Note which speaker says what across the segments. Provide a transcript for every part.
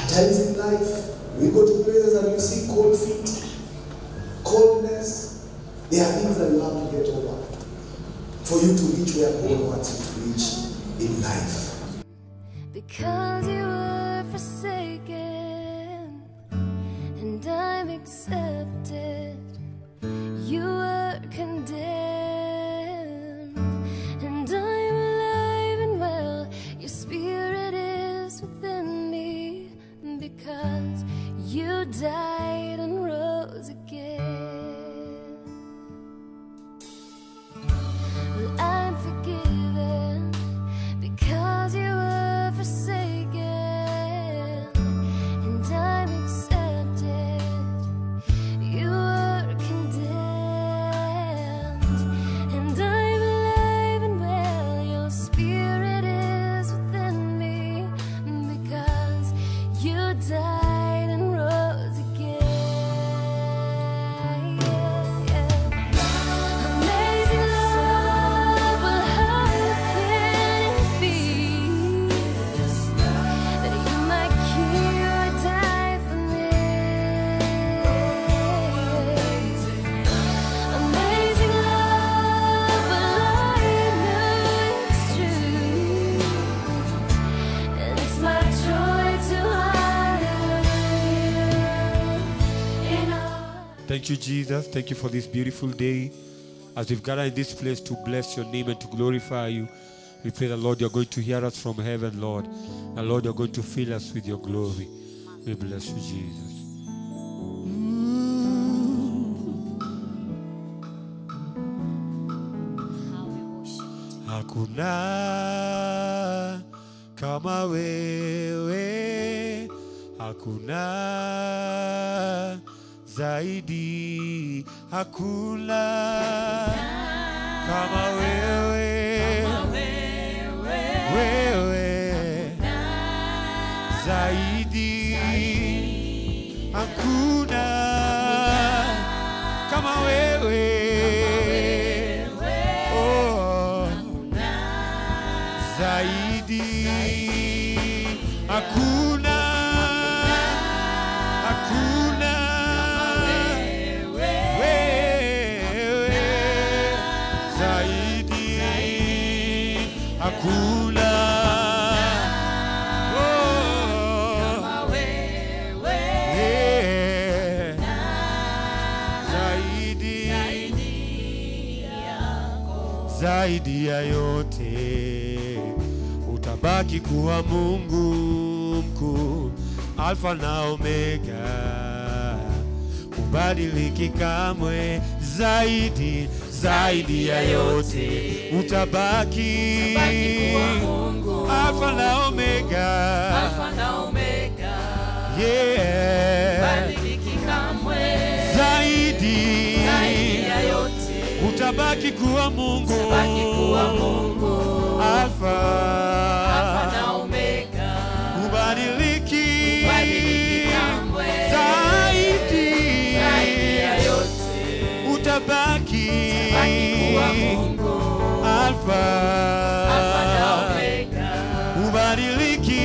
Speaker 1: At times in life, we go to places and you see cold feet, coldness. There are things that you have to get over for you to reach where God wants you to reach in life.
Speaker 2: Because you were forsaken and I'm accepted. You were condemned and I'm alive and well. Your spirit is within me because you died and rose again. Well, I'm forgiven because you were forsaken, and I'm accepted. You were condemned, and I'm alive and well. Your spirit is within me because you died and rose again. Amazing love, well, how can it be that you, my King, would die for me? Amazing love, well, I know it's true, and it's my joy to honor you in all.
Speaker 3: Thank you, Jesus. Thank you for this beautiful day. As we've gathered in this place to bless your name and to glorify you, we pray that, Lord, you're going to hear us from heaven, Lord. And, Lord, you're going to fill us with your glory. We bless you, Jesus. Hakuna kama wewe, hakuna zaidi, hakuna kama wewe, wewe zaidi, hakuna kama wewe, oh zaidi hakuna hakuna wewe zaidi hakuna Oh, yeah. zaidi zaidi ya yote utabaki kuwa Mungu mkuu, Alfa na Omega, ubadiliki kamwe. Zaidi zaidi ya yote utabaki Alfa na Omega, yeah. zaidi utabaki kuwa Mungu, Alfa ubadiliki zaidi utabaki Alfa ubadiliki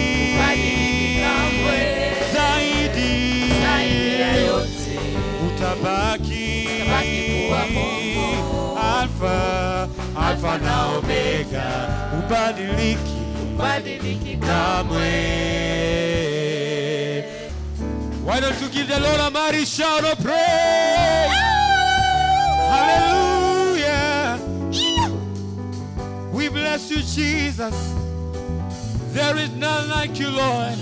Speaker 3: zaidi utabaki Alfa Alfa na Omega ubadiliki kamwe. Why don't you give the Lord a mighty shout of praise? Hallelujah. We bless you, Jesus. There is none like you, Lord.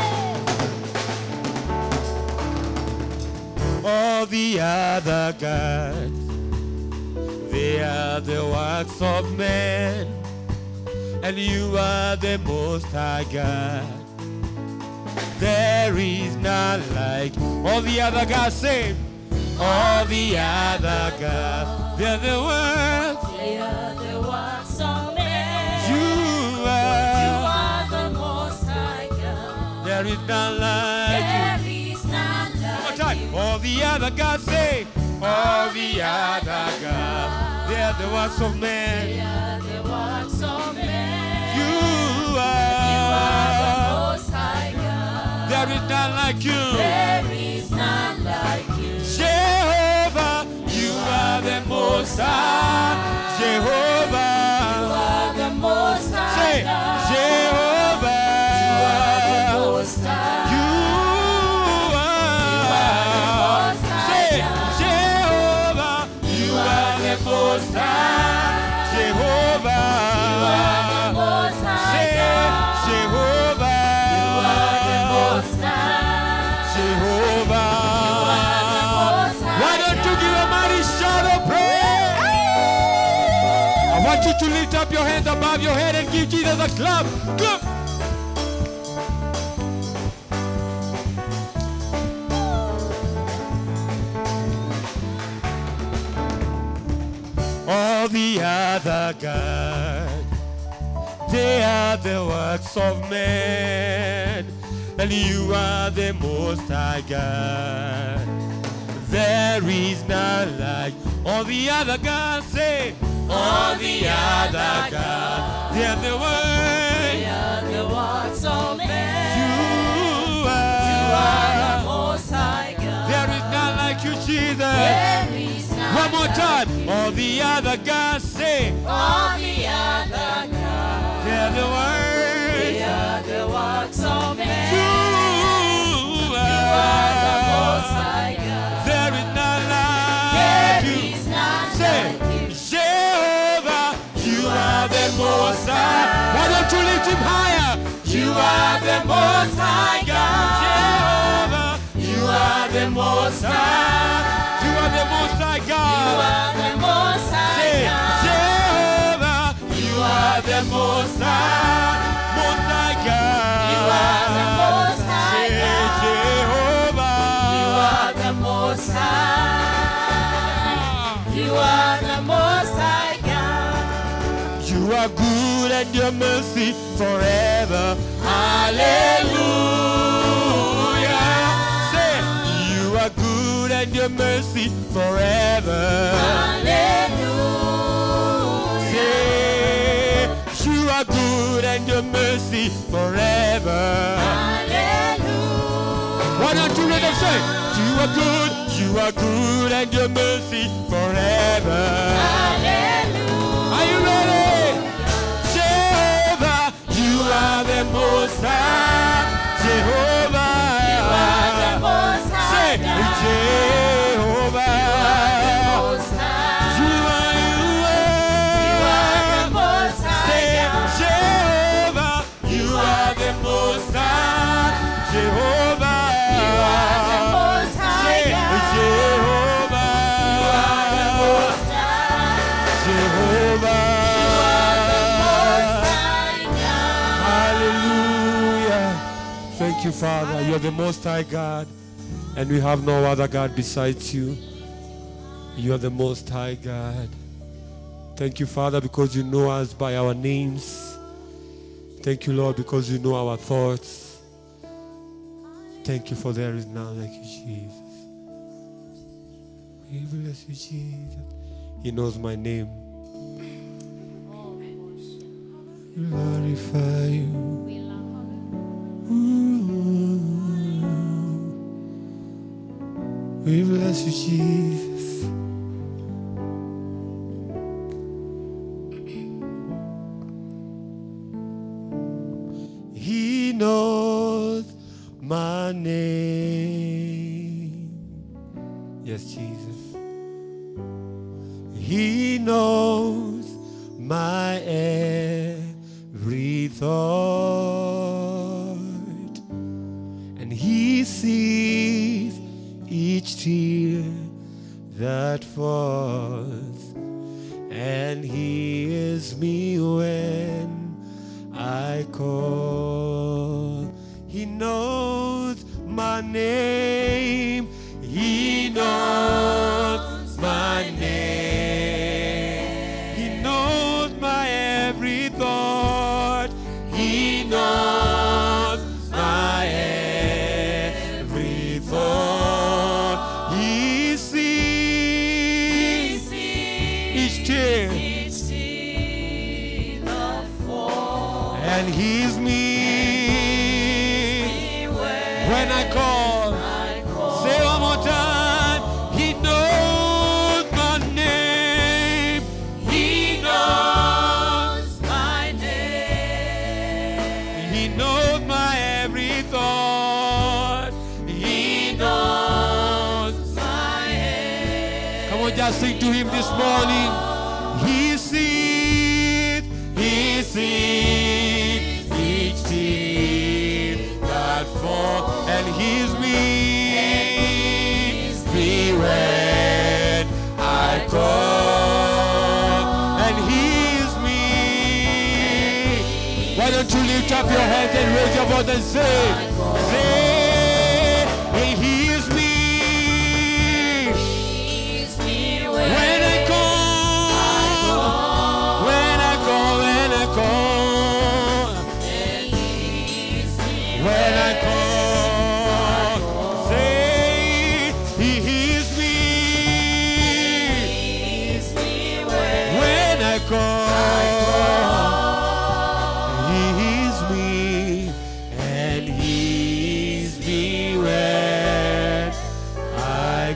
Speaker 3: All the other gods, they are the works of men, and you are the most high God. There is none like all the other gods. Say, all the other gods, they're the works. You are. There is none like you. One more time. All the other gods say, all the other gods, they are the works of men. You are. There is none like you.
Speaker 4: There is none like you.
Speaker 3: Jehovah, you are the most high. Jehovah,
Speaker 4: You are the most high
Speaker 3: say
Speaker 4: God.
Speaker 3: Jehovah.
Speaker 4: Most high.
Speaker 3: You are.
Speaker 4: Most High
Speaker 3: Say
Speaker 4: God.
Speaker 3: Jehovah, you are the most high. Jehovah.
Speaker 4: Most high
Speaker 3: Say
Speaker 4: God.
Speaker 3: Jehovah.
Speaker 4: Most high.
Speaker 3: Jehovah.
Speaker 4: Most high
Speaker 3: Why don't you give a mighty shout of praise? I want you to lift up your hands above your head and give Jesus a clap. Clap. All the other gods, they are the works of men, and you are the most high God. There is none like all the other gods. Say, all the other gods, they are the works
Speaker 4: We are the works of men.
Speaker 3: you
Speaker 4: You are the
Speaker 3: are.
Speaker 4: most high God.
Speaker 3: There is none like you, Jesus.
Speaker 4: There is none
Speaker 3: One more
Speaker 4: like
Speaker 3: time.
Speaker 4: you.
Speaker 3: All the other gods say,
Speaker 4: All the other gods.
Speaker 3: they're the
Speaker 4: We
Speaker 3: words
Speaker 4: are the works of men.
Speaker 3: you
Speaker 4: You are the most
Speaker 3: are.
Speaker 4: high God.
Speaker 3: There is none
Speaker 4: There
Speaker 3: like you.
Speaker 4: is none
Speaker 3: Say,
Speaker 4: like you.
Speaker 3: Jehovah, you are the most high. Why don't you lift him higher? You are the most high God. Jehovah, you are the most high. You are the most high
Speaker 4: You
Speaker 3: God.
Speaker 4: are the most high
Speaker 3: Say,
Speaker 4: God.
Speaker 3: Jehovah, you are the most high, most high God.
Speaker 4: You are the most high
Speaker 3: Say,
Speaker 4: God.
Speaker 3: Jehovah.
Speaker 4: You are the most high. You are the most high God.
Speaker 3: You are good and your mercy forever. Hallelujah. Say, you are good and your mercy forever.
Speaker 4: Hallelujah.
Speaker 3: Say, you are good and your mercy forever.
Speaker 4: Hallelujah.
Speaker 3: Why don't you let them say, you are good, you are good and your mercy forever.
Speaker 4: Hallelujah.
Speaker 3: Are you ready? Jehovah, you are the most high. Jehovah,
Speaker 4: You are the most high
Speaker 3: say
Speaker 4: God.
Speaker 3: Jehovah.
Speaker 4: Most high.
Speaker 3: You are, you
Speaker 4: You are the
Speaker 3: are.
Speaker 4: most high
Speaker 3: Say
Speaker 4: God.
Speaker 3: Jehovah, you are the most high. Jehovah,
Speaker 4: You are the most high
Speaker 3: say
Speaker 4: God.
Speaker 3: Jehovah.
Speaker 4: You are the most high.
Speaker 3: Jehovah.
Speaker 4: Most high God.
Speaker 3: Hallelujah. Thank you, Father. You're the Most High God, and we have no other God besides you. You are the Most High God. Thank you, Father, because you know us by our names. Thank you, Lord, because you know our thoughts. Thank you for there is none like you, Jesus. We bless you, Jesus. He knows my name. Glorify you. We bless you, Jesus. He knows my name. Yes, Jesus. He knows my every thought, and He sees each tear that falls, and He hears me when I call. He knows my name. He knows my name. He knows my every thought. He knows my every thought. He sees each tear. and he's me when I call. just sing to him this morning. He sees, he sees each tear that falls, and he's me, me when I call, and he's me. Why don't you lift up your hands and raise your voice and say, say, he is me. When I call, when I call, when I call, when I call, say he hears me. When I call, he hears me, and hears me when I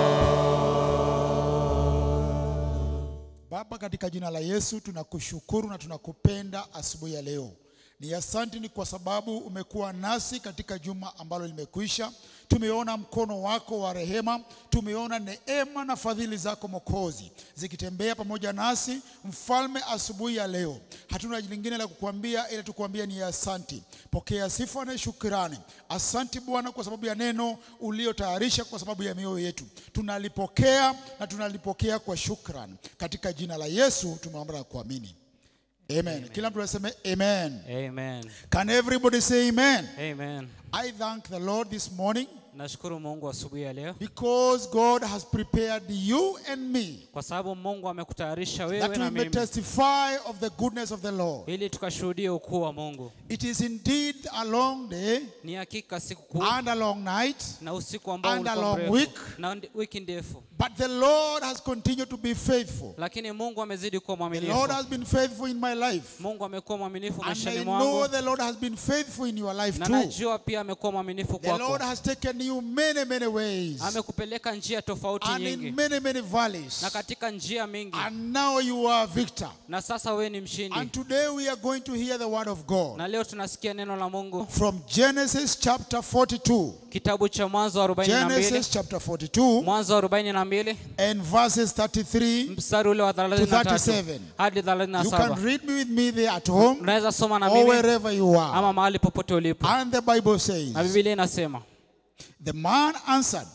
Speaker 3: call.
Speaker 5: Baba, katika jina la Yesu tunakushukuru na tunakupenda asubuhi ya leo. Ni asante ni kwa sababu umekuwa nasi katika juma ambalo limekwisha. Tumeona mkono wako wa rehema, tumeona neema na fadhili zako Mwokozi zikitembea pamoja nasi, mfalme. Asubuhi ya leo hatuna lingine la kukuambia ila tukuambia ni asante. Pokea sifa na shukrani. Asante Bwana kwa sababu ya neno uliotayarisha kwa sababu ya mioyo yetu, tunalipokea na tunalipokea kwa shukrani, katika jina la Yesu tumeomba na kuamini. Amen. Kila mtu aseme amen.
Speaker 6: Amen.
Speaker 5: Can everybody say amen?
Speaker 6: Amen.
Speaker 5: I thank the Lord this morning
Speaker 6: Nashukuru Mungu asubuhi ya leo
Speaker 5: because God has prepared you and me
Speaker 6: kwa sababu Mungu amekutayarisha wewe
Speaker 5: that we
Speaker 6: na
Speaker 5: may
Speaker 6: mimi
Speaker 5: testify of the goodness of the Lord.
Speaker 6: ili tukashuhudie ukuu wa Mungu.
Speaker 5: It is indeed a long day
Speaker 6: Ni hakika siku kuu
Speaker 5: and a long night,
Speaker 6: na usiku ambao
Speaker 5: and a
Speaker 6: ulikuwa
Speaker 5: long
Speaker 6: mrefu
Speaker 5: week.
Speaker 6: na ndi- wiki ndefu,
Speaker 5: but the Lord has continued to be faithful.
Speaker 6: lakini Mungu amezidi kuwa
Speaker 5: The Lord
Speaker 6: mwaminifu.
Speaker 5: has been faithful in my life.
Speaker 6: Mungu amekuwa mwaminifu
Speaker 5: And
Speaker 6: maishani
Speaker 5: I know
Speaker 6: mwangu
Speaker 5: the Lord has been faithful in your life
Speaker 6: na
Speaker 5: too.
Speaker 6: najua pia amekuwa mwaminifu
Speaker 5: The Lord
Speaker 6: kwako.
Speaker 5: has taken you many, many ways
Speaker 6: Amekupeleka njia tofauti
Speaker 5: and in
Speaker 6: nyingi
Speaker 5: many, many valleys.
Speaker 6: na katika njia mingi,
Speaker 5: And now you are a victor.
Speaker 6: na sasa wewe ni mshindi.
Speaker 5: And today we are going to hear the word of God
Speaker 6: Na leo tunasikia neno la Mungu
Speaker 5: from Genesis chapter 42.
Speaker 6: kitabu cha Mwanzo 42
Speaker 5: Genesis chapter 42
Speaker 6: Mwanzo 42
Speaker 5: and verses 33.
Speaker 6: mstari ule wa 33
Speaker 5: 37.
Speaker 6: hadi
Speaker 5: You can
Speaker 6: 37.
Speaker 5: read me with me there at home
Speaker 6: Unaweza soma na
Speaker 5: or
Speaker 6: mimi
Speaker 5: wherever you are.
Speaker 6: ama mahali popote ulipo.
Speaker 5: And the Bible
Speaker 6: Na
Speaker 5: says,
Speaker 6: Biblia inasema,
Speaker 5: The man answered,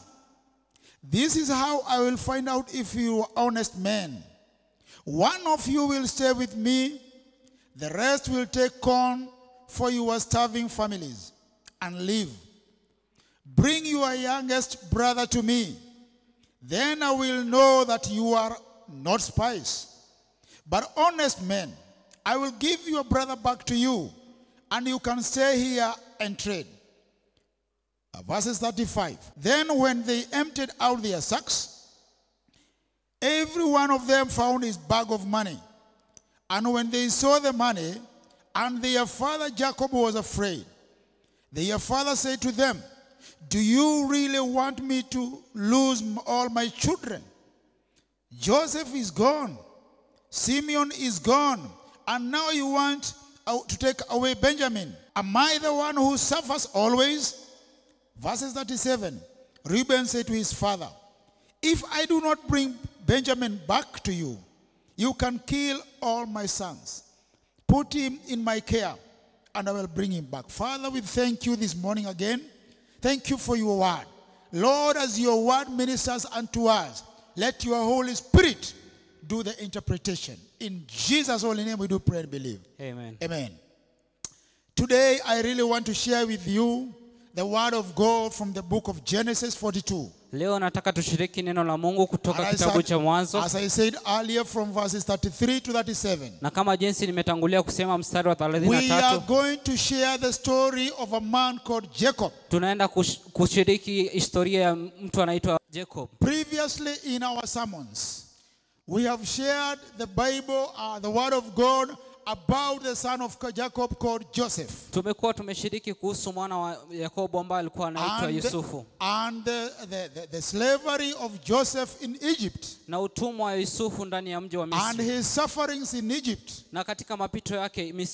Speaker 5: This is how I will find out if you are honest men. One of you will stay with me, the rest will take on for your starving families and live. Bring your youngest brother to me, then I will know that you are not spies, but honest men. I will give your brother back to you, and you can stay here and trade. Uh, Verses 35. Then when they emptied out their sacks, every one of them found his bag of money. And when they saw the money, and their father Jacob was afraid, their father said to them, Do you really want me to lose m- all my children? Joseph is gone, Simeon is gone, and now you want uh, to take away Benjamin. Am I the one who suffers always? Verses 37 Reuben said to his father, If I do not bring Benjamin back to you, you can kill all my sons. Put him in my care, and I will bring him back. Father, we thank you this morning again. Thank you for your word. Lord, as your word ministers unto us, let your Holy Spirit do the interpretation. In Jesus' holy name, we do pray and believe.
Speaker 6: Amen.
Speaker 5: Amen. Today, I really want to share with you the word of God from the book of Genesis 42.
Speaker 6: Leo nataka tushiriki neno la Mungu kutoka
Speaker 5: And I
Speaker 6: kitabu
Speaker 5: said-
Speaker 6: cha Mwanzo,
Speaker 5: as I said earlier, from verses 33 to 37.
Speaker 6: na kama jinsi nimetangulia kusema mstari wa
Speaker 5: We are
Speaker 6: 33
Speaker 5: going to share the story of a man called Jacob.
Speaker 6: tunaenda kush- kushiriki historia ya mtu anaitwa Jacob.
Speaker 5: Previously in our sermons, we have shared the Bible, uh, the Word of God, about the son of Jacob called Joseph.
Speaker 6: Tumekuwa tumeshiriki kuhusu mwana wa Yakobo ambaye alikuwa anaitwa
Speaker 5: And,
Speaker 6: Yusufu
Speaker 5: and the, the, the, the slavery of Joseph in Egypt
Speaker 6: na utumwa wa Yusufu ndani ya mji wa
Speaker 5: and
Speaker 6: Misri
Speaker 5: his sufferings in Egypt.
Speaker 6: na katika mapito yake Misri.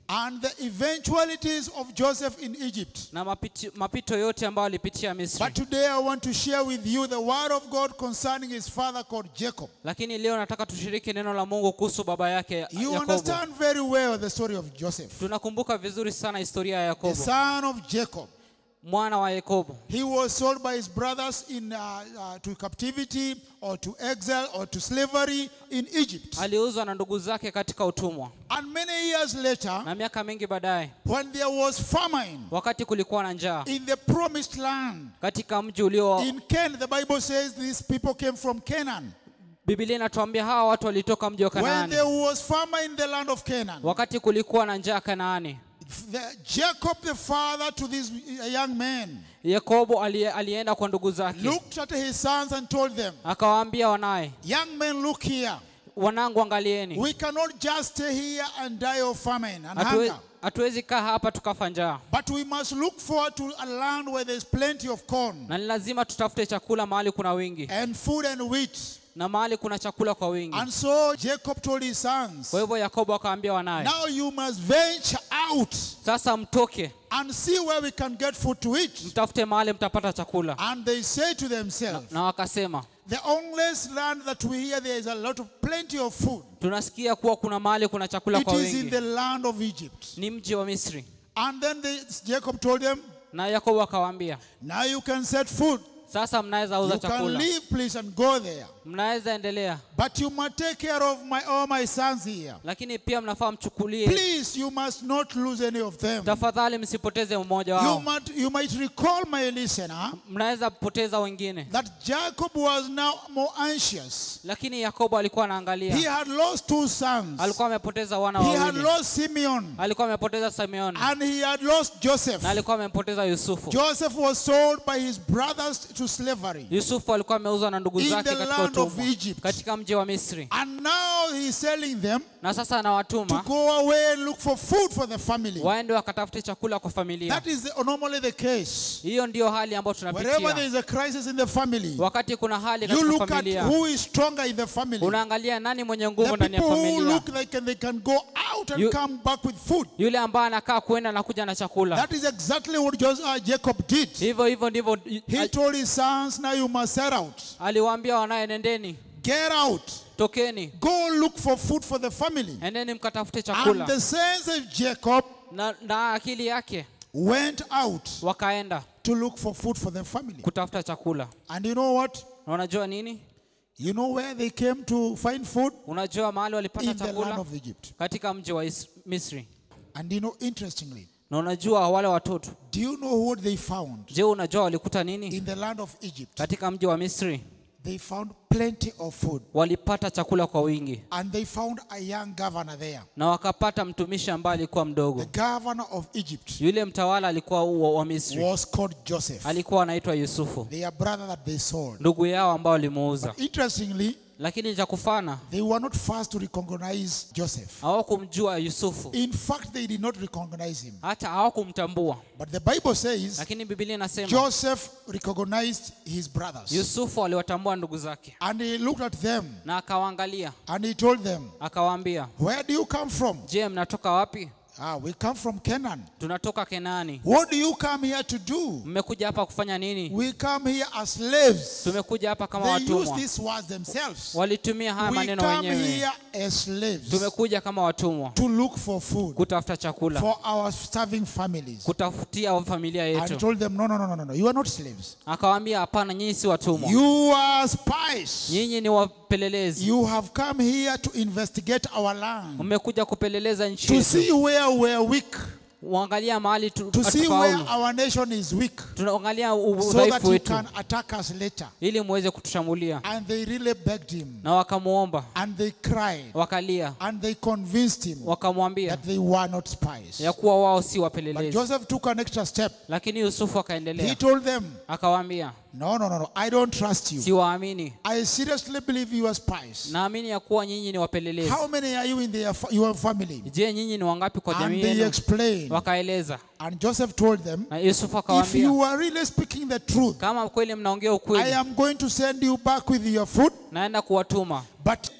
Speaker 5: and the eventualities of Joseph in Egypt.
Speaker 6: na mapiti, mapito yote ambayo alipitia misri
Speaker 5: But today I want to share with you the word of God concerning his father called Jacob.
Speaker 6: lakini leo nataka tushiriki neno la mungu kuhusu baba yake
Speaker 5: You
Speaker 6: yakobo
Speaker 5: understand very well the story of Joseph,
Speaker 6: tunakumbuka vizuri sana historia ya
Speaker 5: the
Speaker 6: yakobo
Speaker 5: son of Jacob.
Speaker 6: mwana wa yakobo
Speaker 5: He was sold by his brothers in, uh, uh, to captivity or to exile or to slavery in Egypt.
Speaker 6: aliuzwa na ndugu zake katika utumwa
Speaker 5: And many years later,
Speaker 6: na miaka mingi baadaye
Speaker 5: when there was famine
Speaker 6: wakati kulikuwa na njaa
Speaker 5: in the promised land,
Speaker 6: katika mji ulio
Speaker 5: in Canaan, the Bible says these people came from Canaan.
Speaker 6: biblia inatuambia hawa watu walitoka mji wa
Speaker 5: When
Speaker 6: kanaani
Speaker 5: there was famine in the land of Canaan,
Speaker 6: wakati kulikuwa na njaa kanaani
Speaker 5: the, Jacob, the father to this young man,
Speaker 6: yakobo ali, alienda kwa ndugu zake
Speaker 5: looked at his sons and told them,
Speaker 6: akawaambia wanaye
Speaker 5: Young men, look here.
Speaker 6: wanangu angalieni
Speaker 5: We cannot just stay here and die of famine and
Speaker 6: Hatue-
Speaker 5: hunger.
Speaker 6: hatuwezi kaa hapa tukafa njaa
Speaker 5: But we must look forward to a land where there's plenty of corn
Speaker 6: na ni lazima tutafute chakula mahali kuna wingi
Speaker 5: and food and wheat.
Speaker 6: na mahali kuna chakula kwa wingi
Speaker 5: And so Jacob told his sons,
Speaker 6: kwa hivyo yakobo akawaambia wanaye
Speaker 5: Now you must venture out
Speaker 6: sasa mtoke
Speaker 5: and see where we can get food to eat.
Speaker 6: mtafute mahali mtapata chakula
Speaker 5: And they say to themselves,
Speaker 6: na wakasema
Speaker 5: The only land that we hear there is a lot of plenty of food.
Speaker 6: tunasikia kuwa kuna mahali kuna chakula
Speaker 5: It
Speaker 6: kwa
Speaker 5: is in
Speaker 6: wingi
Speaker 5: the land of Egypt.
Speaker 6: ni mji wa misri
Speaker 5: And then they, Jacob told them,
Speaker 6: na yakobo akawaambia
Speaker 5: Now you can set food.
Speaker 6: sasa mnaweza uza
Speaker 5: You can
Speaker 6: chakula
Speaker 5: leave, please, and go there.
Speaker 6: mnaweza endelea
Speaker 5: But you must take care of my all my sons here.
Speaker 6: lakini pia mnafaa mchukulie
Speaker 5: Please, you must not lose any of them.
Speaker 6: tafadhali msipoteze mmoja
Speaker 5: You
Speaker 6: wao
Speaker 5: might, you might recall, my listener,
Speaker 6: mnaweza poteza wengine
Speaker 5: that Jacob was now more anxious.
Speaker 6: lakini yakobo alikuwa
Speaker 5: He
Speaker 6: anaangalia
Speaker 5: had lost two sons.
Speaker 6: alikuwa amepoteza wana
Speaker 5: He had
Speaker 6: wawili
Speaker 5: lost Simeon
Speaker 6: alikuwa amepoteza simeoni
Speaker 5: and he had lost Joseph.
Speaker 6: na alikuwa amempoteza yusufu
Speaker 5: Joseph was sold by his brothers to slavery.
Speaker 6: yusufu alikuwa ameuzwa na ndugu
Speaker 5: In
Speaker 6: zake
Speaker 5: the
Speaker 6: katika
Speaker 5: land of
Speaker 6: utumwa
Speaker 5: Egypt.
Speaker 6: katika mji wa misri
Speaker 5: And now he's telling them
Speaker 6: na sasa
Speaker 5: to
Speaker 6: anawatuma
Speaker 5: go away and look for food for the family.
Speaker 6: waende wakatafute chakula kwa familia
Speaker 5: That is the, normally the case.
Speaker 6: hiyo ndiyo hali ambayo
Speaker 5: Wherever there
Speaker 6: tunapitia
Speaker 5: is a crisis in the family,
Speaker 6: wakati kuna hali
Speaker 5: you
Speaker 6: katika
Speaker 5: look at
Speaker 6: familia
Speaker 5: who is stronger in the family.
Speaker 6: unaangalia nani mwenye nguvu
Speaker 5: The
Speaker 6: ndani ya
Speaker 5: people who
Speaker 6: familia
Speaker 5: look like they can go out and
Speaker 6: You-
Speaker 5: come back with food.
Speaker 6: yule ambaye anakaa kuenda na kuja na chakula
Speaker 5: That is exactly what Jos- uh, Jacob did.
Speaker 6: hivyo hivyo ndivyo
Speaker 5: He
Speaker 6: al-
Speaker 5: told his sons, now you must set out.
Speaker 6: aliwaambia wanaye nendeni
Speaker 5: Get out.
Speaker 6: tokeni
Speaker 5: Go look for food for the family.
Speaker 6: endeni mkatafute
Speaker 5: And
Speaker 6: chakula
Speaker 5: the sons of Jacob
Speaker 6: na, na akili yake
Speaker 5: went out
Speaker 6: wakaenda
Speaker 5: to look for food for the family.
Speaker 6: kutafuta chakula
Speaker 5: And you know what?
Speaker 6: na unajua nini
Speaker 5: You know where they came to find food?
Speaker 6: unajua mahali walipata
Speaker 5: In the land
Speaker 6: chakula
Speaker 5: of Egypt.
Speaker 6: katika mji wa Is- misri
Speaker 5: And you know, interestingly,
Speaker 6: na unajua wale watoto
Speaker 5: do you know what they found
Speaker 6: je unajua walikuta nini
Speaker 5: in the land of Egypt?
Speaker 6: katika mji wa misri
Speaker 5: They found plenty of food.
Speaker 6: walipata chakula kwa wingi
Speaker 5: And they found a young governor there.
Speaker 6: na wakapata mtumishi ambaye alikuwa mdogo
Speaker 5: The governor of Egypt
Speaker 6: yule mtawala alikuwa wa, wa misri
Speaker 5: was called Joseph,
Speaker 6: alikuwa anaitwa yusufu
Speaker 5: their brother that they sold.
Speaker 6: ndugu yao ambao walimuuza
Speaker 5: Interestingly,
Speaker 6: lakini cha kufana
Speaker 5: they were not first to recognize Joseph.
Speaker 6: hawakumjua yusufu
Speaker 5: In fact, they did not recognize him.
Speaker 6: hata hawakumtambua
Speaker 5: But the Bible says
Speaker 6: lakini bibilia inasema
Speaker 5: Joseph recognized his brothers.
Speaker 6: yusufu aliwatambua ndugu zake
Speaker 5: And he looked at them
Speaker 6: na akawaangalia
Speaker 5: and he told them,
Speaker 6: akawaambia
Speaker 5: Where do you come from?
Speaker 6: je mnatoka wapi
Speaker 5: Ah, we come from Canaan.
Speaker 6: tunatoka kenani
Speaker 5: What do you come here to do?
Speaker 6: mmekuja hapa kufanya nini
Speaker 5: We come here as slaves.
Speaker 6: tumekuja hapa kama
Speaker 5: They use
Speaker 6: watumwa
Speaker 5: these words themselves.
Speaker 6: walitumia haya
Speaker 5: We
Speaker 6: maneno
Speaker 5: come
Speaker 6: wenyewe
Speaker 5: here as slaves
Speaker 6: tumekuja kama watumwa
Speaker 5: to look for food
Speaker 6: kutafuta chakula
Speaker 5: for our starving families.
Speaker 6: kutafutia familia
Speaker 5: And he
Speaker 6: yetu
Speaker 5: told them, No, no, no, no, no, no. You are not slaves.
Speaker 6: akawaambia hapana nyinyi si watumwa
Speaker 5: You are spies.
Speaker 6: nyinyi ni wapelelezi
Speaker 5: You have come here to investigate our land,
Speaker 6: mmekuja kupeleleza nchi
Speaker 5: to see
Speaker 6: yetu
Speaker 5: where we are weak,
Speaker 6: uangalia mahali tu-
Speaker 5: to see where
Speaker 6: hatufaulu
Speaker 5: our nation is weak,
Speaker 6: tunaangalia
Speaker 5: so that
Speaker 6: udhaifu
Speaker 5: you
Speaker 6: wetu
Speaker 5: can attack us later.
Speaker 6: ili muweze kutushambulia
Speaker 5: And they really begged him,
Speaker 6: na wakamuomba
Speaker 5: and they cried,
Speaker 6: wakalia
Speaker 5: and they convinced him
Speaker 6: wakamwambia
Speaker 5: that they were not spies.
Speaker 6: ya kuwa wao si
Speaker 5: But
Speaker 6: wapelelezi
Speaker 5: Joseph took an extra step.
Speaker 6: lakini yusufu
Speaker 5: He
Speaker 6: akaendelea
Speaker 5: told them,
Speaker 6: akawaambia
Speaker 5: No, no, no, no, I don't trust you.
Speaker 6: siwaamini
Speaker 5: I seriously believe you are spies.
Speaker 6: naamini ya kuwa nyinyi ni wapelelezi
Speaker 5: How many are you in their, fa- your family?
Speaker 6: je nyinyi ni wangapi kwa
Speaker 5: And
Speaker 6: jamii
Speaker 5: they
Speaker 6: yenu
Speaker 5: explained.
Speaker 6: wakaeleza
Speaker 5: And Joseph told them,
Speaker 6: na yusufu
Speaker 5: If you
Speaker 6: akawaambia
Speaker 5: are really speaking the truth,
Speaker 6: kama kweli mnaongea
Speaker 5: I
Speaker 6: ukweli
Speaker 5: am going to send you back with your food.
Speaker 6: naenda kuwatuma
Speaker 5: But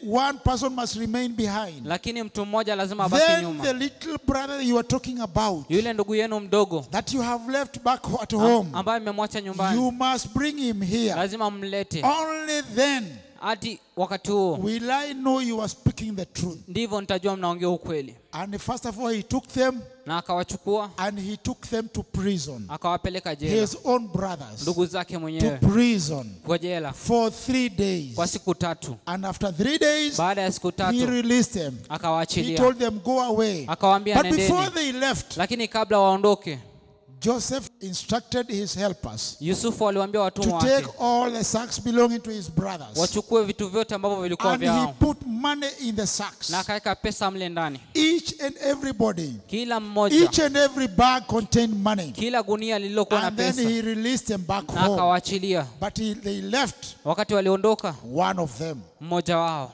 Speaker 5: one person must remain behind.
Speaker 6: lakini mtu mmoja lazima abaki
Speaker 5: Then the
Speaker 6: nyuma
Speaker 5: little brother you are talking about,
Speaker 6: yule ndugu yenu mdogo
Speaker 5: that you have left back at home,
Speaker 6: ambaye mmemwacha nyumbani
Speaker 5: you must bring him here.
Speaker 6: lazima mlete
Speaker 5: Only then
Speaker 6: hadi wakati huo
Speaker 5: will I know you are speaking the truth.
Speaker 6: ndivyo nitajua mnaongea ukweli
Speaker 5: And first of all, he took them
Speaker 6: na akawachukua
Speaker 5: and he took them to prison.
Speaker 6: akawapeleka jela
Speaker 5: His own brothers
Speaker 6: ndugu zake
Speaker 5: to
Speaker 6: mwenyewe
Speaker 5: prison
Speaker 6: kwa jela
Speaker 5: for three days.
Speaker 6: kwa siku tatu
Speaker 5: And after three days,
Speaker 6: baada ya siku
Speaker 5: he
Speaker 6: tatu
Speaker 5: released them. He
Speaker 6: akawaachilia
Speaker 5: told them, Go away.
Speaker 6: akawaambia
Speaker 5: But before
Speaker 6: nendeni
Speaker 5: they left,
Speaker 6: lakini kabla waondoke
Speaker 5: Joseph instructed his helpers
Speaker 6: yusufu aliwaambia
Speaker 5: to
Speaker 6: watumwa
Speaker 5: take
Speaker 6: wake
Speaker 5: all the sacks belonging to his brothers.
Speaker 6: wachukue vitu vyote ambavyo vilikuwa
Speaker 5: And he
Speaker 6: vyao
Speaker 5: put money in the sacks.
Speaker 6: na akaweka pesa mle ndani
Speaker 5: Each and everybody,
Speaker 6: kila mmoja
Speaker 5: each and every bag contained money.
Speaker 6: kila gunia lililokuwa na
Speaker 5: And then
Speaker 6: pesa
Speaker 5: he released them back
Speaker 6: na
Speaker 5: home.
Speaker 6: akawaachilia
Speaker 5: But he, they left
Speaker 6: wakati waliondoka
Speaker 5: one of them.
Speaker 6: mmoja wao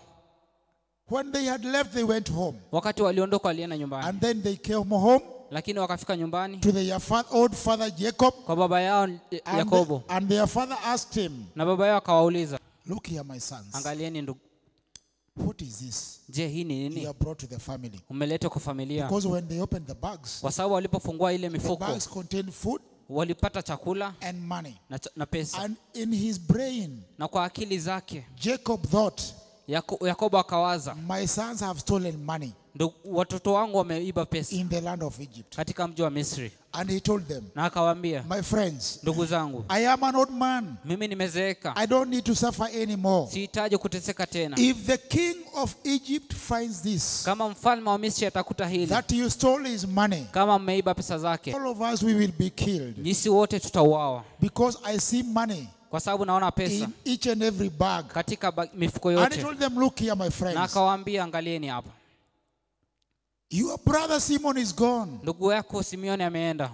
Speaker 5: When they had left, they went home.
Speaker 6: wakati waliondoka walienda nyumbani
Speaker 5: And then they came home
Speaker 6: lakini wakafika nyumbani
Speaker 5: to their fa- old father Jacob.
Speaker 6: kwa baba yao
Speaker 5: And,
Speaker 6: yakobo
Speaker 5: and their father asked him,
Speaker 6: na baba yao akawauliza
Speaker 5: Look here, my sons.
Speaker 6: angalieni ndugu
Speaker 5: What is this
Speaker 6: je hii ni
Speaker 5: you
Speaker 6: nini
Speaker 5: have brought to the family?
Speaker 6: umeletwa kwa familia
Speaker 5: Because when they opened the bags,
Speaker 6: kwa sababu walipofungua ile
Speaker 5: the
Speaker 6: mifuko
Speaker 5: bags contained food
Speaker 6: walipata chakula
Speaker 5: and money.
Speaker 6: na, ch- na pesa
Speaker 5: And in his brain,
Speaker 6: na kwa akili zake
Speaker 5: Jacob thought,
Speaker 6: Yako- yakobo akawaza
Speaker 5: My sons have stolen money
Speaker 6: ndugu, watoto wangu wameiba pesa
Speaker 5: in the land of Egypt.
Speaker 6: katika mji wa misri
Speaker 5: And he told them,
Speaker 6: na akawaambia
Speaker 5: My friends,
Speaker 6: ndugu zangu
Speaker 5: I am an old man.
Speaker 6: mimi nimezeeka
Speaker 5: I don't need to suffer anymore.
Speaker 6: sihitaji kuteseka tena
Speaker 5: If the king of Egypt finds this,
Speaker 6: kama mfalme wa misri atakuta hili
Speaker 5: that you stole his money,
Speaker 6: kama mmeiba pesa zake
Speaker 5: all of us we will be killed.
Speaker 6: jisi wote tutauawa
Speaker 5: Because I see money
Speaker 6: kwa sababu naona pesa
Speaker 5: in each and every bag.
Speaker 6: katika ba- mifuko
Speaker 5: And he
Speaker 6: yote
Speaker 5: told them, Look here, my
Speaker 6: na
Speaker 5: friends.
Speaker 6: akawaambia angalieni hapa
Speaker 5: Your brother Simon is gone.
Speaker 6: ndugu yako simeoni ameenda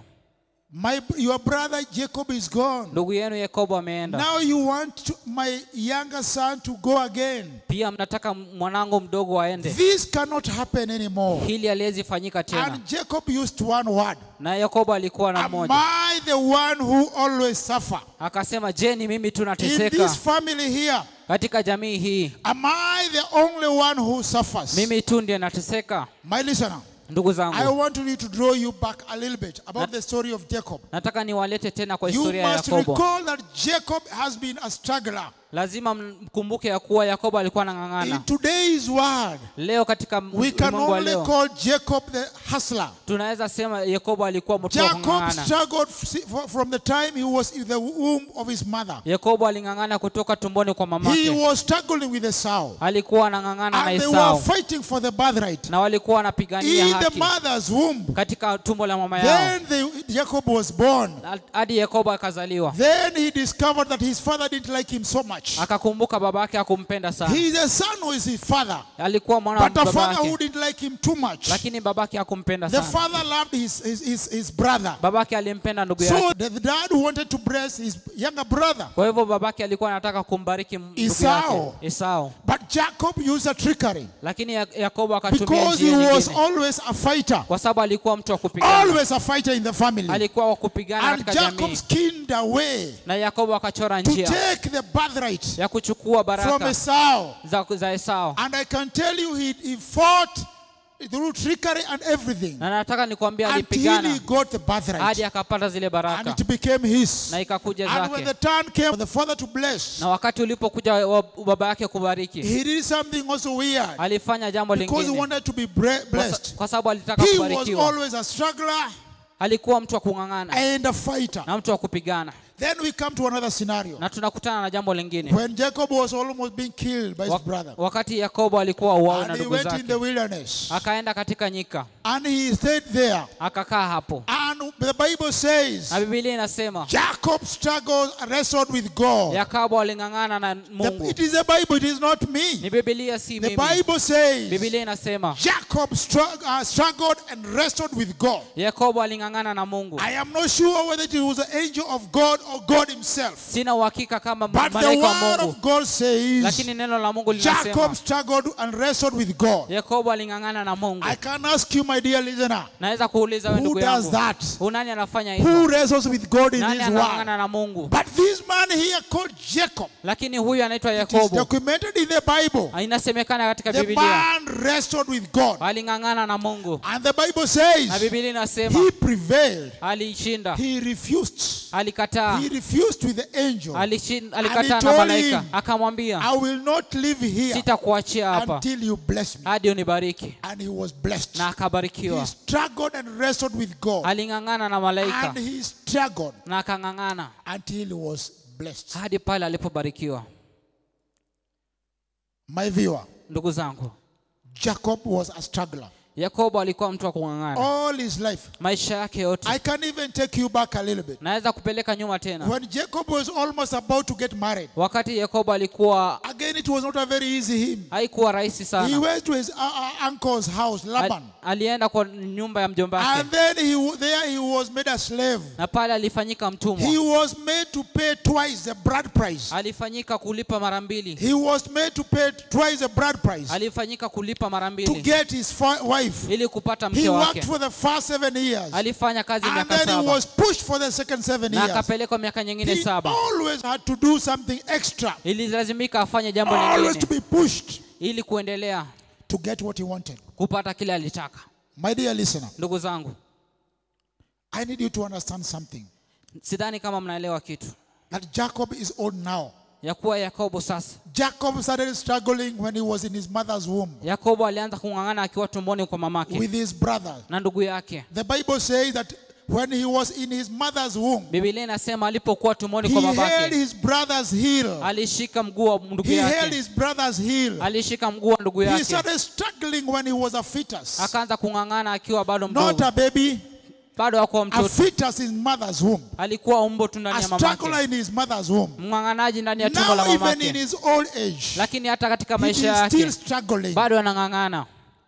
Speaker 5: My, your brother Jacob is gone.
Speaker 6: ndugu yenu yakobo ameenda
Speaker 5: Now you want to, my younger son to go again.
Speaker 6: pia mnataka mwanangu mdogo aende
Speaker 5: This cannot happen anymore.
Speaker 6: hili haliwezi fanyika tena
Speaker 5: And Jacob used one word.
Speaker 6: na yakobo alikuwa na
Speaker 5: Am
Speaker 6: mmoja
Speaker 5: I the one who always suffer?
Speaker 6: akasema je ni mimi tu
Speaker 5: In
Speaker 6: nateseka
Speaker 5: this family here,
Speaker 6: katika jamii hii
Speaker 5: am I the only one who suffers?
Speaker 6: mimi tu ndiye nateseka
Speaker 5: My listener,
Speaker 6: ndugu
Speaker 5: I
Speaker 6: zangu
Speaker 5: want you to draw you back a little bit about the story of Jacob.
Speaker 6: nataka niwalete tena kwa
Speaker 5: You
Speaker 6: historia ya
Speaker 5: must
Speaker 6: yakobo
Speaker 5: recall that Jacob has been a struggler.
Speaker 6: lazima mkumbuke ya kuwa yakobo alikuwa
Speaker 5: In
Speaker 6: anang'ang'ana
Speaker 5: today's world,
Speaker 6: leo katika
Speaker 5: we can
Speaker 6: ulimwengu wa
Speaker 5: only
Speaker 6: leo
Speaker 5: call Jacob the hustler.
Speaker 6: tunaweza sema yakobo alikuwa mtu wa
Speaker 5: Jacob
Speaker 6: kung'ang'ana
Speaker 5: struggled f- for- from the time he was in the womb of his mother.
Speaker 6: yakobo aling'ang'ana kutoka tumboni kwa
Speaker 5: He
Speaker 6: mamake
Speaker 5: was struggling with Esau.
Speaker 6: alikuwa anang'ang'ana na
Speaker 5: And they were
Speaker 6: esau
Speaker 5: fighting for the birthright.
Speaker 6: na walikuwa wanapigania
Speaker 5: In the
Speaker 6: haki
Speaker 5: mother's womb.
Speaker 6: katika tumbo la mama yao
Speaker 5: Then they, Jacob was born.
Speaker 6: hadi yakobo akazaliwa
Speaker 5: Then he discovered that his father didn't like him so much.
Speaker 6: akakumbuka babake akumpenda sana
Speaker 5: He is a son who is his father.
Speaker 6: alikuwa mwana wa
Speaker 5: But a father who
Speaker 6: babake
Speaker 5: didn't like him too much.
Speaker 6: lakini babake akumpenda
Speaker 5: The
Speaker 6: sana
Speaker 5: father loved his, his, his, his brother.
Speaker 6: babake alimpenda ndugu
Speaker 5: So
Speaker 6: yake
Speaker 5: the dad wanted to bless his younger brother.
Speaker 6: kwa hivyo babake alikuwa anataka kumbariki ndugu
Speaker 5: Esau.
Speaker 6: yake esau
Speaker 5: But Jacob used a trickery
Speaker 6: lakini Ya- yakobo akatumia
Speaker 5: because he
Speaker 6: njia
Speaker 5: was
Speaker 6: nyingine
Speaker 5: always a fighter.
Speaker 6: kwa sababu alikuwa mtu wa kupigana
Speaker 5: Always a fighter in the family.
Speaker 6: alikuwa wa kupigana
Speaker 5: And
Speaker 6: katika
Speaker 5: Jacob
Speaker 6: jamii
Speaker 5: schemed a way
Speaker 6: na yakobo akachora
Speaker 5: to
Speaker 6: njia
Speaker 5: take the birthright
Speaker 6: ya kuchukua
Speaker 5: from
Speaker 6: baraka
Speaker 5: Esau.
Speaker 6: za, za esau
Speaker 5: And I can tell you, he, he fought through trickery and everything
Speaker 6: na nataka nikwambia
Speaker 5: until
Speaker 6: alipigana
Speaker 5: he got the
Speaker 6: hadi
Speaker 5: birthright.
Speaker 6: akapata zile
Speaker 5: And
Speaker 6: baraka
Speaker 5: it became his.
Speaker 6: na ikakuja
Speaker 5: And when the
Speaker 6: zake
Speaker 5: turn came for the father to bless,
Speaker 6: na wakati ulipokuja wa- baba yake kubariki
Speaker 5: he did something also weird
Speaker 6: alifanya jambo
Speaker 5: because he
Speaker 6: lingine
Speaker 5: wanted to be bre-
Speaker 6: Kwa sa-
Speaker 5: blessed.
Speaker 6: kwa sababu alitaka
Speaker 5: He was
Speaker 6: kubarikiwa
Speaker 5: always a struggler
Speaker 6: alikuwa mtu wa kung'ang'ana
Speaker 5: and a fighter.
Speaker 6: na mtu wa kupigana
Speaker 5: Then we come to another scenario.
Speaker 6: na tunakutana na jambo lingine
Speaker 5: When Jacob was almost being killed by his
Speaker 6: Wa-
Speaker 5: brother,
Speaker 6: wakati yakobo alikuwa uau na
Speaker 5: and he
Speaker 6: ndugu
Speaker 5: went in
Speaker 6: zake
Speaker 5: the wilderness,
Speaker 6: akaenda katika nyika
Speaker 5: and he stayed there.
Speaker 6: akakaa hapo
Speaker 5: And the Bible says
Speaker 6: na bibilia inasema
Speaker 5: Jacob struggled and wrestled with God.
Speaker 6: yakobo aling'ang'ana na
Speaker 5: The-
Speaker 6: mungu
Speaker 5: it is the Bible, it is not me.
Speaker 6: ni bibilia si
Speaker 5: The
Speaker 6: mimi
Speaker 5: Bible says
Speaker 6: bibilia inasema
Speaker 5: Jacob strugg- uh, struggled and wrestled with God.
Speaker 6: yakobo aling'ang'ana na mungu
Speaker 5: I am not sure whether it was an angel of God or God Himself.
Speaker 6: sina uhakika kama
Speaker 5: But the
Speaker 6: malaika wa
Speaker 5: word
Speaker 6: mungu
Speaker 5: of God says
Speaker 6: lakini neno la mungu
Speaker 5: Jacob
Speaker 6: linasema
Speaker 5: struggled and wrestled with God.
Speaker 6: yakobo aling'ang'ana na mungu
Speaker 5: I can ask you, my dear listener,
Speaker 6: naweza kuuliza we
Speaker 5: who
Speaker 6: ndugu
Speaker 5: does
Speaker 6: yangu
Speaker 5: that?
Speaker 6: Huyu nani anafanya
Speaker 5: Who
Speaker 6: hivyo
Speaker 5: wrestles with God in
Speaker 6: nani
Speaker 5: His word?
Speaker 6: anang'ang'ana na mungu
Speaker 5: But this man here called Jacob
Speaker 6: lakini huyu anaitwa
Speaker 5: it is
Speaker 6: yakobo
Speaker 5: documented in the Bible.
Speaker 6: inasemekana katika
Speaker 5: The
Speaker 6: bibilia
Speaker 5: man wrestled with God.
Speaker 6: aling'ang'ana na mungu
Speaker 5: And the Bible
Speaker 6: na
Speaker 5: says
Speaker 6: bibilia inasema
Speaker 5: he prevailed.
Speaker 6: alishinda
Speaker 5: He refused.
Speaker 6: alikataa
Speaker 5: He refused with the angel.
Speaker 6: Alishin-
Speaker 5: And he
Speaker 6: alikataa na
Speaker 5: told
Speaker 6: malaika
Speaker 5: him,
Speaker 6: akamwambia
Speaker 5: I will not live here
Speaker 6: sitakuachia hapa
Speaker 5: until you bless me.
Speaker 6: hadi unibariki
Speaker 5: And he was blessed.
Speaker 6: na
Speaker 5: He
Speaker 6: akabarikiwa
Speaker 5: struggled and wrestled with God.
Speaker 6: aling'ang'ana na malaika
Speaker 5: And he struggled
Speaker 6: na akang'ang'ana
Speaker 5: until he was blessed.
Speaker 6: hadi pale alipobarikiwa
Speaker 5: My viewer,
Speaker 6: ndugu zangu
Speaker 5: Jacob was a struggler.
Speaker 6: yakobo alikuwa mtu wa kung'ang'ana
Speaker 5: All his life.
Speaker 6: maisha yake yote
Speaker 5: I can even take you back a little bit.
Speaker 6: naweza kupeleka nyuma tena
Speaker 5: When Jacob was almost about to get married,
Speaker 6: wakati yakobo alikuwa
Speaker 5: again it was not a very easy him.
Speaker 6: haikuwa rahisi
Speaker 5: He
Speaker 6: sana
Speaker 5: went to his uh, uh, uncle's house,
Speaker 6: Al,
Speaker 5: Laban.
Speaker 6: alienda kwa nyumba ya mjomba wake
Speaker 5: And then he w- there he was made a slave.
Speaker 6: na pale alifanyika
Speaker 5: He
Speaker 6: mtumwa
Speaker 5: was made to pay twice the bride price.
Speaker 6: alifanyika kulipa mara mbili
Speaker 5: He was made to pay twice the bride price
Speaker 6: alifanyika kulipa mara
Speaker 5: to
Speaker 6: mbili
Speaker 5: get his fa- wife.
Speaker 6: ili kupata
Speaker 5: He
Speaker 6: mke
Speaker 5: worked
Speaker 6: wake
Speaker 5: for the first seven years.
Speaker 6: alifanya kazi
Speaker 5: And
Speaker 6: miaka
Speaker 5: then he
Speaker 6: saba
Speaker 5: was pushed for the second seven
Speaker 6: na
Speaker 5: years.
Speaker 6: akapelekwa miaka nyingine
Speaker 5: He
Speaker 6: saba
Speaker 5: always had to do something extra.
Speaker 6: ililazimika afanye jambo
Speaker 5: Always to
Speaker 6: lingine
Speaker 5: be pushed
Speaker 6: ili kuendelea
Speaker 5: to get what he wanted.
Speaker 6: kupata kile alitaka
Speaker 5: My dear listener,
Speaker 6: ndugu zangu
Speaker 5: I need you to understand something.
Speaker 6: sidhani kama mnaelewa kitu
Speaker 5: That Jacob is old now.
Speaker 6: ya kuwa yakobo sasa
Speaker 5: Jacob started struggling when he was in his mother's womb
Speaker 6: yakobo alianza kung'ang'ana akiwa tumboni kwa mamake
Speaker 5: with his brother.
Speaker 6: na ndugu yake
Speaker 5: The Bible says that when he was in his mother's womb,
Speaker 6: bibilia inasema alipokuwa tumboni
Speaker 5: he
Speaker 6: kwa
Speaker 5: held
Speaker 6: babake
Speaker 5: his brother's heel.
Speaker 6: alishika mguu wa ndugu
Speaker 5: He held
Speaker 6: yake
Speaker 5: his brother's heel.
Speaker 6: alishika mguu wa ndugu
Speaker 5: He
Speaker 6: yake
Speaker 5: started struggling when he was a fetus.
Speaker 6: akaanza kung'ang'ana akiwa bado
Speaker 5: Not
Speaker 6: mdogo
Speaker 5: a baby,
Speaker 6: bado akuwa
Speaker 5: a
Speaker 6: mtoto
Speaker 5: fetus in mother's womb.
Speaker 6: alikuwa umbo tu ndani
Speaker 5: A
Speaker 6: ya
Speaker 5: struggler
Speaker 6: mamake
Speaker 5: in his mother's womb.
Speaker 6: mng'ang'anaji ndani ya tumbo la
Speaker 5: Now, even in
Speaker 6: mamake
Speaker 5: his old age,
Speaker 6: lakini hata katika
Speaker 5: he
Speaker 6: maisha
Speaker 5: is
Speaker 6: yake
Speaker 5: still struggling.
Speaker 6: bado anang'ang'ana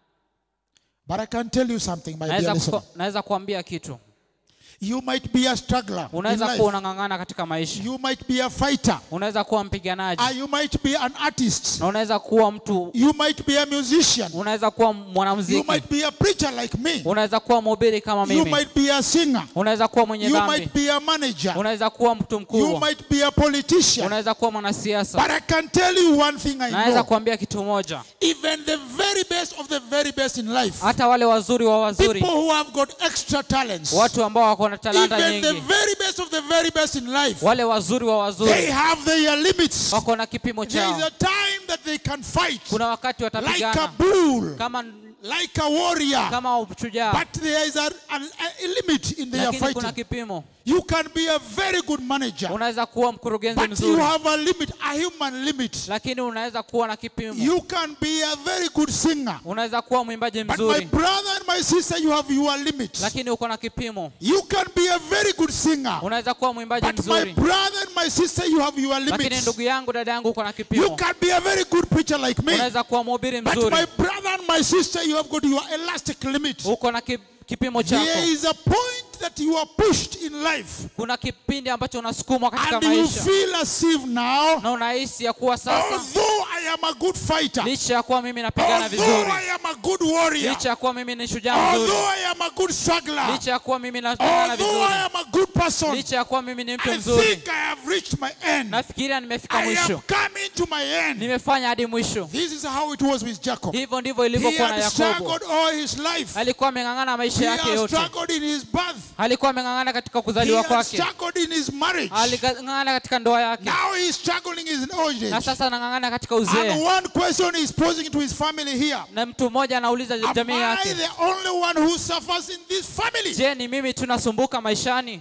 Speaker 5: But I can tell you something, my dear
Speaker 6: naweza
Speaker 5: listener.
Speaker 6: kuko- naweza kuambia kitu
Speaker 5: You might be a struggler in
Speaker 6: unaweza kuwa
Speaker 5: life.
Speaker 6: unang'ang'ana katika maisha
Speaker 5: You might be a fighter.
Speaker 6: unaweza kuwa mpiganaji
Speaker 5: Uh, you might be an artist.
Speaker 6: na unaweza kuwa mtu
Speaker 5: You might be a musician.
Speaker 6: unaweza kuwa
Speaker 5: You
Speaker 6: mwanamuziki
Speaker 5: might be a preacher like me.
Speaker 6: unaweza kuwa mhubiri kama
Speaker 5: You
Speaker 6: mimi
Speaker 5: might be a singer.
Speaker 6: unaweza kuwa mwenye
Speaker 5: You
Speaker 6: dhambi
Speaker 5: might be a manager.
Speaker 6: unaweza kuwa mtu
Speaker 5: You
Speaker 6: mkubwa
Speaker 5: might be a politician.
Speaker 6: unaweza kuwa mwanasiasa
Speaker 5: But I can tell you one thing I
Speaker 6: naweza
Speaker 5: know.
Speaker 6: kuambia kitu moja
Speaker 5: Even the very best of the very best in life,
Speaker 6: hata wale wazuri wa wazuri
Speaker 5: people who have got extra talents,
Speaker 6: watu ambao wako na talanta
Speaker 5: even the
Speaker 6: nyingi
Speaker 5: very best of the very best in life,
Speaker 6: wale wazuri wa
Speaker 5: they
Speaker 6: wazuri
Speaker 5: have their limits.
Speaker 6: wako na kipimo
Speaker 5: There is
Speaker 6: chao
Speaker 5: a time that they can fight
Speaker 6: kuna wakati
Speaker 5: like a
Speaker 6: watapigana
Speaker 5: bull,
Speaker 6: kama
Speaker 5: like a warrior.
Speaker 6: kama shujaa
Speaker 5: But there is a, a, a limit in their
Speaker 6: lakini kuna
Speaker 5: fighting.
Speaker 6: kipimo
Speaker 5: You can be a very good manager,
Speaker 6: unaweza kuwa mkurugenzi
Speaker 5: but you
Speaker 6: mzuri
Speaker 5: have a limit, a human limit.
Speaker 6: lakini unaweza kuwa na kipimo
Speaker 5: You can be a very good singer,
Speaker 6: unaweza kuwa mwimbaji
Speaker 5: but my
Speaker 6: mzuri
Speaker 5: brother and my sister, you have your limit.
Speaker 6: lakini uko na kipimo
Speaker 5: You can be a very good singer,
Speaker 6: unaweza kuwa mwimbaji
Speaker 5: but my
Speaker 6: mzuri
Speaker 5: brother and my sister, you have your
Speaker 6: lakini
Speaker 5: limits.
Speaker 6: ndugu yangu dada yangu uko na
Speaker 5: You
Speaker 6: kipimo
Speaker 5: can be a very good preacher like me,
Speaker 6: unaweza kuwa mhubiri
Speaker 5: but
Speaker 6: mzuri
Speaker 5: my brother and my sister, you have got your elastic limit.
Speaker 6: uko na ki- kipimo
Speaker 5: There
Speaker 6: chako
Speaker 5: is a point that you are pushed in life,
Speaker 6: kuna kipindi ambacho unasukumwa katika
Speaker 5: and you
Speaker 6: maisha
Speaker 5: feel as if now,
Speaker 6: na unahisi ya kuwa sasa
Speaker 5: although I am a good fighter,
Speaker 6: licha ya kuwa mimi napigana
Speaker 5: although
Speaker 6: vizuri
Speaker 5: I am a good warrior,
Speaker 6: licha ya kuwa mimi ni shujaa mzuri
Speaker 5: although I am a good struggler,
Speaker 6: licha ya kuwa mimi napigana
Speaker 5: although
Speaker 6: vizuri
Speaker 5: I am a good person,
Speaker 6: licha ya kuwa mimi ni mtu
Speaker 5: I
Speaker 6: mzuri
Speaker 5: think I have reached my end.
Speaker 6: nafikiria nimefika
Speaker 5: I
Speaker 6: mwisho
Speaker 5: am coming to my end.
Speaker 6: nimefanya hadi mwisho
Speaker 5: This is how it was with Jacob.
Speaker 6: hivyo ndivyo
Speaker 5: He
Speaker 6: ilivyokuwa na
Speaker 5: had
Speaker 6: yakobo
Speaker 5: struggled all his life.
Speaker 6: alikuwa ameng'ang'ana maisha
Speaker 5: He
Speaker 6: yake
Speaker 5: had
Speaker 6: yote
Speaker 5: struggled in his birth.
Speaker 6: alikuwa ameng'ang'ana katika
Speaker 5: He
Speaker 6: kuzaliwa
Speaker 5: had
Speaker 6: kwake
Speaker 5: struggled in his marriage.
Speaker 6: aligang'ana katika ndoa yake
Speaker 5: Now he's struggling in his old
Speaker 6: na
Speaker 5: age.
Speaker 6: sasa anang'ang'ana katika
Speaker 5: And
Speaker 6: uzee
Speaker 5: one question he's posing to his family here.
Speaker 6: na mtu mmoja anauliza
Speaker 5: Am
Speaker 6: jamii
Speaker 5: I
Speaker 6: yake
Speaker 5: the only one who suffers in this family?
Speaker 6: je ni mimi tunasumbuka maishani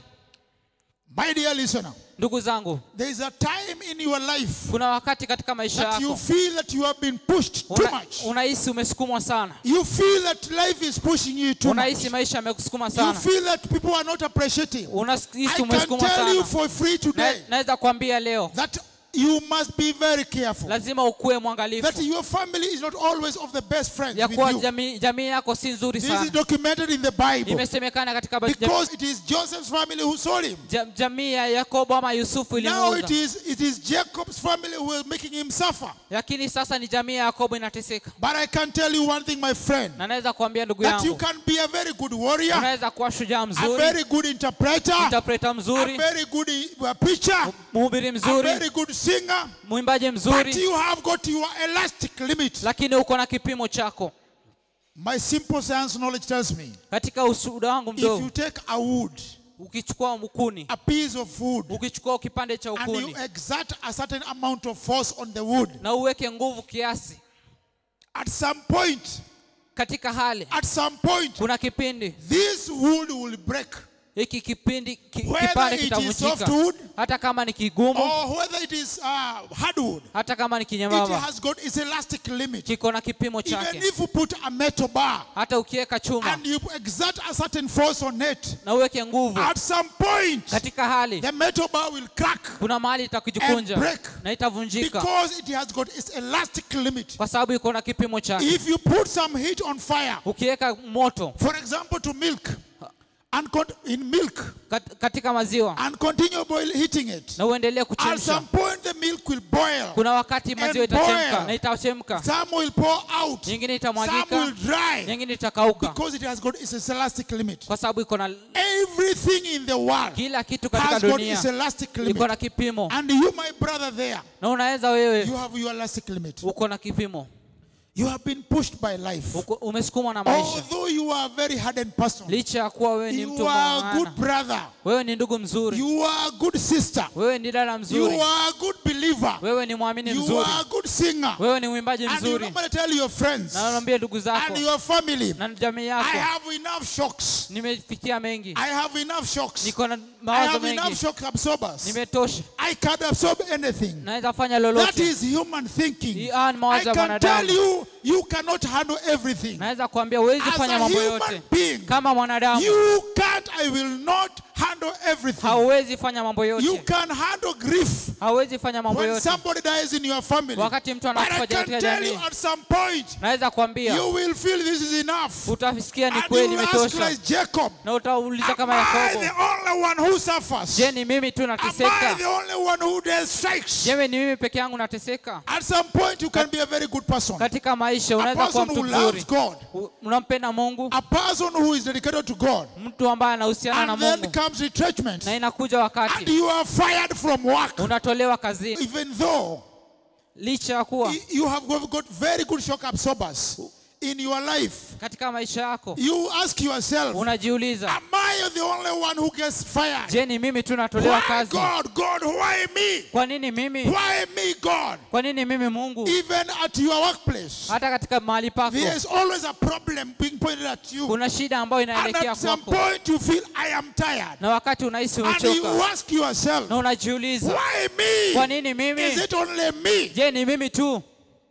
Speaker 5: My dear listener,
Speaker 6: ndugu zangu
Speaker 5: there is a time in your life
Speaker 6: kuna wakati katika maisha
Speaker 5: that you
Speaker 6: yako
Speaker 5: feel that you have been pushed too
Speaker 6: una-
Speaker 5: much.
Speaker 6: unahisi umesukumwa sana
Speaker 5: You feel that life is pushing you too much.
Speaker 6: unahisi maisha yamekusukuma
Speaker 5: You
Speaker 6: sana
Speaker 5: feel that people are not appreciating.
Speaker 6: unahisi
Speaker 5: I can
Speaker 6: umesukumwa
Speaker 5: tell you
Speaker 6: sana
Speaker 5: for free
Speaker 6: Na-
Speaker 5: today
Speaker 6: naweza kuambia leo
Speaker 5: that you must be very careful
Speaker 6: lazima ukuwe
Speaker 5: that
Speaker 6: mwangalifu
Speaker 5: your family is not always of the best friends
Speaker 6: ya
Speaker 5: with
Speaker 6: kuwa
Speaker 5: you.
Speaker 6: jamii, jamii yako si nzuri
Speaker 5: This is
Speaker 6: sana
Speaker 5: documented in the Bible
Speaker 6: imesemekana katika ba- jam-
Speaker 5: because it is Joseph's family who sold him.
Speaker 6: jam- jamii ya yakobo ama yusufu
Speaker 5: Now it
Speaker 6: ilimuuza
Speaker 5: is it is Jacob's family who are making him suffer.
Speaker 6: lakini sasa ni jamii ya yakobo inateseka
Speaker 5: But I can tell you one thing, my friend,
Speaker 6: na naweza kuambia ndugu
Speaker 5: that you
Speaker 6: yangu
Speaker 5: can be a very good warrior,
Speaker 6: unaweza kuwa shujaa
Speaker 5: a
Speaker 6: mzuri
Speaker 5: very good interpreter,
Speaker 6: interpreta
Speaker 5: a
Speaker 6: mzuri
Speaker 5: very good uh, preacher,
Speaker 6: mhubiri
Speaker 5: a
Speaker 6: mzuri
Speaker 5: very good singer,
Speaker 6: mwimbaji
Speaker 5: but
Speaker 6: mzuri
Speaker 5: you have got your elastic limit.
Speaker 6: lakini uko na kipimo chako
Speaker 5: My simple science knowledge tells me
Speaker 6: katika ushuhuda wangu
Speaker 5: if you
Speaker 6: mdogo
Speaker 5: take a wood,
Speaker 6: ukichukua ukuni
Speaker 5: a piece of wood,
Speaker 6: ukichukua kipande cha
Speaker 5: and you
Speaker 6: ukuni
Speaker 5: exert a certain amount of force on the wood,
Speaker 6: na uweke nguvu kiasi
Speaker 5: at some point,
Speaker 6: katika hali
Speaker 5: at some point,
Speaker 6: kuna kipindi
Speaker 5: this wood will break.
Speaker 6: hiki kipindi ki,
Speaker 5: Whether
Speaker 6: kipande
Speaker 5: it is
Speaker 6: kitavunjika
Speaker 5: softwood
Speaker 6: hata kama ni kigumu
Speaker 5: or whether it is uh, hardwood,
Speaker 6: hata kama ni
Speaker 5: it
Speaker 6: kinyembamba
Speaker 5: has got its elastic limit.
Speaker 6: kiko na kipimo
Speaker 5: Even
Speaker 6: chake
Speaker 5: if you put a metal bar
Speaker 6: hata ukiweka chuma
Speaker 5: and you exert a certain force on it,
Speaker 6: na uweke nguvu
Speaker 5: at some point,
Speaker 6: katika hali
Speaker 5: the metal bar will crack
Speaker 6: kuna mahali itakujikunja
Speaker 5: And break.
Speaker 6: na itavunjika
Speaker 5: because it has got its elastic limit.
Speaker 6: kwa sababu iko na kipimo chake
Speaker 5: If you put some heat on fire,
Speaker 6: ukiweka moto
Speaker 5: for example, to milk, and con- in milk,
Speaker 6: kat- katika maziwa
Speaker 5: and continue boil heating it,
Speaker 6: na uendelee
Speaker 5: at
Speaker 6: kuchemsha
Speaker 5: some point the milk will boil.
Speaker 6: kuna wakati maziwa
Speaker 5: And
Speaker 6: itachemka
Speaker 5: boil.
Speaker 6: na itachemka
Speaker 5: Some will pour out,
Speaker 6: nyingine
Speaker 5: some will
Speaker 6: itamwagika
Speaker 5: dry,
Speaker 6: nyingine itakauka
Speaker 5: because it has got its elastic limit.
Speaker 6: kwa sababu iko na
Speaker 5: Everything in the world
Speaker 6: kila kitu katika
Speaker 5: has got
Speaker 6: dunia
Speaker 5: its elastic
Speaker 6: iko
Speaker 5: limit.
Speaker 6: na kipimo
Speaker 5: And you, my brother, there,
Speaker 6: na unaweza wewe
Speaker 5: you have your elastic limit.
Speaker 6: uko na kipimo
Speaker 5: You have been pushed by life.
Speaker 6: uko, umesukumwa na maisha
Speaker 5: Although you are a very hardened person,
Speaker 6: licha ya kuwa wewe ni mtu
Speaker 5: you are a good
Speaker 6: maana
Speaker 5: brother,
Speaker 6: wewe ni ndugu mzuri
Speaker 5: you are a good sister,
Speaker 6: wewe ni dada
Speaker 5: you
Speaker 6: mzuri
Speaker 5: are a good believer,
Speaker 6: wewe ni mwamini
Speaker 5: you
Speaker 6: mzuri
Speaker 5: are a good singer.
Speaker 6: wewe ni mwimbaji
Speaker 5: And you
Speaker 6: mzuri
Speaker 5: normally tell your friends
Speaker 6: na naambia ndugu zako
Speaker 5: and your family,
Speaker 6: na jamii
Speaker 5: I
Speaker 6: yako
Speaker 5: have enough shocks.
Speaker 6: nimefikia mengi
Speaker 5: I have enough shocks.
Speaker 6: niko na
Speaker 5: I
Speaker 6: mawazo
Speaker 5: have enough
Speaker 6: mengi
Speaker 5: shock absorbers.
Speaker 6: nimetosha
Speaker 5: I can absorb anything.
Speaker 6: naweza fanya
Speaker 5: That
Speaker 6: lolote
Speaker 5: is human thinking.
Speaker 6: Hii haya ni
Speaker 5: I
Speaker 6: mawazo ya
Speaker 5: can
Speaker 6: mwanadamu.
Speaker 5: tell you, you cannot handle everything.
Speaker 6: naweza kuambia huwezi
Speaker 5: As
Speaker 6: fanya
Speaker 5: a
Speaker 6: mambo
Speaker 5: human
Speaker 6: yote
Speaker 5: being,
Speaker 6: kama mwanadamu
Speaker 5: you can't, I will not handle everything.
Speaker 6: hauwezi fanya mambo
Speaker 5: You
Speaker 6: yote
Speaker 5: can handle grief
Speaker 6: hauwezi fanya mambo
Speaker 5: when
Speaker 6: yote
Speaker 5: somebody dies in your family.
Speaker 6: wakati mtu
Speaker 5: But I
Speaker 6: anakufa
Speaker 5: can
Speaker 6: katika
Speaker 5: tell you
Speaker 6: jamii
Speaker 5: at some point,
Speaker 6: naweza kuambia
Speaker 5: you will feel this is enough.
Speaker 6: utasikia ni
Speaker 5: And
Speaker 6: kweli
Speaker 5: you ask
Speaker 6: imetosha
Speaker 5: like Jacob,
Speaker 6: na utauliza
Speaker 5: am
Speaker 6: kama
Speaker 5: I
Speaker 6: yakobo
Speaker 5: the only one who suffers?
Speaker 6: je ni mimi tu
Speaker 5: Am I
Speaker 6: nateseka
Speaker 5: the only one who does strikes?
Speaker 6: je ni mimi peke yangu nateseka
Speaker 5: At some point, you can be a very good person.
Speaker 6: katika maisha
Speaker 5: A
Speaker 6: unaweza kuwa
Speaker 5: person who
Speaker 6: mtu
Speaker 5: loves
Speaker 6: mzuri
Speaker 5: God.
Speaker 6: U- unampenda mungu
Speaker 5: A person who is dedicated to God.
Speaker 6: mtu ambaye anahusiana na
Speaker 5: And then
Speaker 6: mungu
Speaker 5: comes retrenchment.
Speaker 6: na inakuja
Speaker 5: And
Speaker 6: wakati
Speaker 5: you are fired from work.
Speaker 6: unatolewa kazini
Speaker 5: Even though
Speaker 6: licha ya kuwa
Speaker 5: you have got got very good shock absorbers in your life,
Speaker 6: katika maisha yako
Speaker 5: you ask yourself,
Speaker 6: unajiuliza
Speaker 5: Am I the only one who gets fired?
Speaker 6: je ni mimi tu natolewa
Speaker 5: Why
Speaker 6: kazi
Speaker 5: God? God, why me?
Speaker 6: kwa nini mimi
Speaker 5: Why me, God?
Speaker 6: kwa nini mimi mungu
Speaker 5: Even at your workplace,
Speaker 6: hata katika mahali pako
Speaker 5: there is always a problem being pointed at you.
Speaker 6: kuna shida ambayo
Speaker 5: And
Speaker 6: inaelekea
Speaker 5: at some
Speaker 6: kwako
Speaker 5: point, you feel, I am tired.
Speaker 6: na wakati unahisi
Speaker 5: And you
Speaker 6: umechoka
Speaker 5: ask yourself,
Speaker 6: na unajiuliza
Speaker 5: Why me?
Speaker 6: kwa nini mimi
Speaker 5: Is it only me?
Speaker 6: je ni mimi tu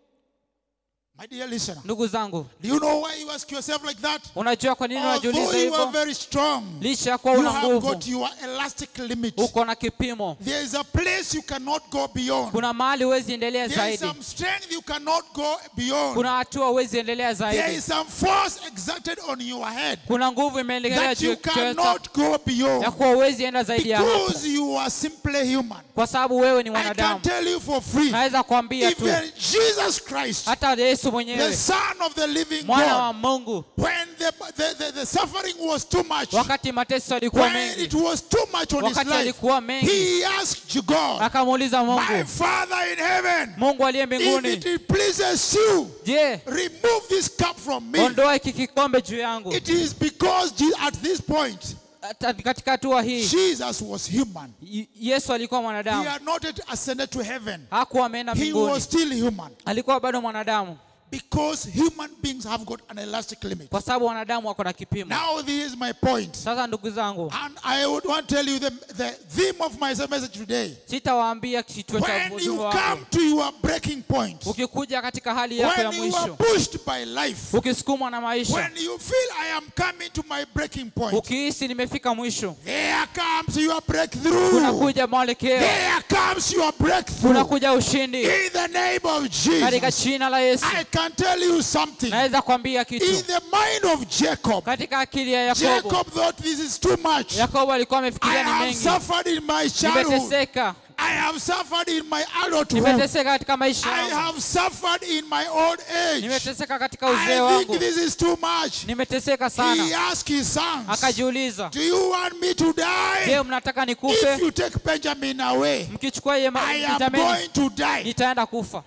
Speaker 5: My dear listener,
Speaker 6: ndugu zangu
Speaker 5: do you know why you ask yourself like that?
Speaker 6: unajua kwa nini unajiuliza
Speaker 5: Although you are
Speaker 6: hivyo
Speaker 5: very strong,
Speaker 6: licha ya kuwa
Speaker 5: you
Speaker 6: una
Speaker 5: have
Speaker 6: nguvu
Speaker 5: got your elastic limit.
Speaker 6: uko na kipimo
Speaker 5: There is a place you cannot go beyond.
Speaker 6: kuna mahali huwezi endelea
Speaker 5: There is
Speaker 6: zaidi
Speaker 5: some strength you cannot go beyond.
Speaker 6: kuna hatua huwezi endelea
Speaker 5: There
Speaker 6: zaidi
Speaker 5: is some force exerted on your head
Speaker 6: kuna nguvu imeendelea
Speaker 5: that
Speaker 6: juu
Speaker 5: you
Speaker 6: ya kichwa chako
Speaker 5: cannot go
Speaker 6: ya
Speaker 5: beyond
Speaker 6: kuwa huwezi enda zaidi ya hapo
Speaker 5: because you are simply human.
Speaker 6: kwa sababu wewe ni
Speaker 5: I can
Speaker 6: mwanadamu
Speaker 5: tell you for free,
Speaker 6: naweza kuambia tu
Speaker 5: even Jesus Christ,
Speaker 6: hata yesu
Speaker 5: the
Speaker 6: mwenyewe
Speaker 5: Son of the living
Speaker 6: mwana wa
Speaker 5: God,
Speaker 6: mungu
Speaker 5: when the, the, the, the suffering was too much,
Speaker 6: wakati mateso yalikuwa
Speaker 5: when
Speaker 6: mengi
Speaker 5: it was too much on his
Speaker 6: wakati
Speaker 5: life,
Speaker 6: alikuwa mengi
Speaker 5: he asked God,
Speaker 6: akamuuliza
Speaker 5: My
Speaker 6: mungu
Speaker 5: Father in heaven,
Speaker 6: mungu aliye
Speaker 5: if
Speaker 6: mbinguni
Speaker 5: it pleases you,
Speaker 6: je
Speaker 5: remove this cup from me.
Speaker 6: ondoa hiki kikombe juu yangu
Speaker 5: It is because Je- at this point,
Speaker 6: Hata katika hatua hii
Speaker 5: Jesus was human.
Speaker 6: Y- yesu alikuwa
Speaker 5: He
Speaker 6: mwanadamu
Speaker 5: had not yet ascended to heaven.
Speaker 6: hakuwa ameenda
Speaker 5: He
Speaker 6: mbinguni
Speaker 5: was still human.
Speaker 6: alikuwa bado mwanadamu
Speaker 5: Because human beings have got an elastic limit.
Speaker 6: kwa sababu wanadamu wako na kipimo
Speaker 5: Now, this is my point.
Speaker 6: sasa ndugu zangu
Speaker 5: And I would want to tell you the, the theme of my message today.
Speaker 6: sitawaambia kituo cha
Speaker 5: When you
Speaker 6: ujumbe
Speaker 5: come
Speaker 6: wangu
Speaker 5: to your breaking point,
Speaker 6: ukikuja katika hali yako ya
Speaker 5: when you are
Speaker 6: mwisho
Speaker 5: pushed by life,
Speaker 6: ukisukumwa na maisha
Speaker 5: when you feel I am coming to my breaking point,
Speaker 6: ukihisi nimefika mwisho
Speaker 5: there comes your breakthrough.
Speaker 6: kunakuja mwelekeo
Speaker 5: There comes your breakthrough.
Speaker 6: kunakuja ushindi
Speaker 5: In the name of
Speaker 6: katika
Speaker 5: Jesus,
Speaker 6: jina la yesu
Speaker 5: I can tell you something.
Speaker 6: naweza kwambia
Speaker 5: In
Speaker 6: kitu
Speaker 5: the mind of Jacob,
Speaker 6: katika akili ya yakobo
Speaker 5: Jacob thought this is too much.
Speaker 6: yakobo alikuwa
Speaker 5: I
Speaker 6: amefikiria ni
Speaker 5: have
Speaker 6: mengi
Speaker 5: suffered in my childhood.
Speaker 6: nimeteseka
Speaker 5: I have suffered in my adulthood.
Speaker 6: nimeteseka katika maisha
Speaker 5: I
Speaker 6: yangu
Speaker 5: have suffered in my old age.
Speaker 6: nimeteseka katika uzee
Speaker 5: I
Speaker 6: wangu
Speaker 5: think this is too much.
Speaker 6: nimeteseka
Speaker 5: He
Speaker 6: sana
Speaker 5: asked his sons,
Speaker 6: akajiuliza
Speaker 5: Do you want me to die?
Speaker 6: je mnataka
Speaker 5: If
Speaker 6: nikufe
Speaker 5: you take Benjamin away,
Speaker 6: mkichukua iye
Speaker 5: I am
Speaker 6: Benjamini
Speaker 5: going to die.
Speaker 6: nitaenda kufa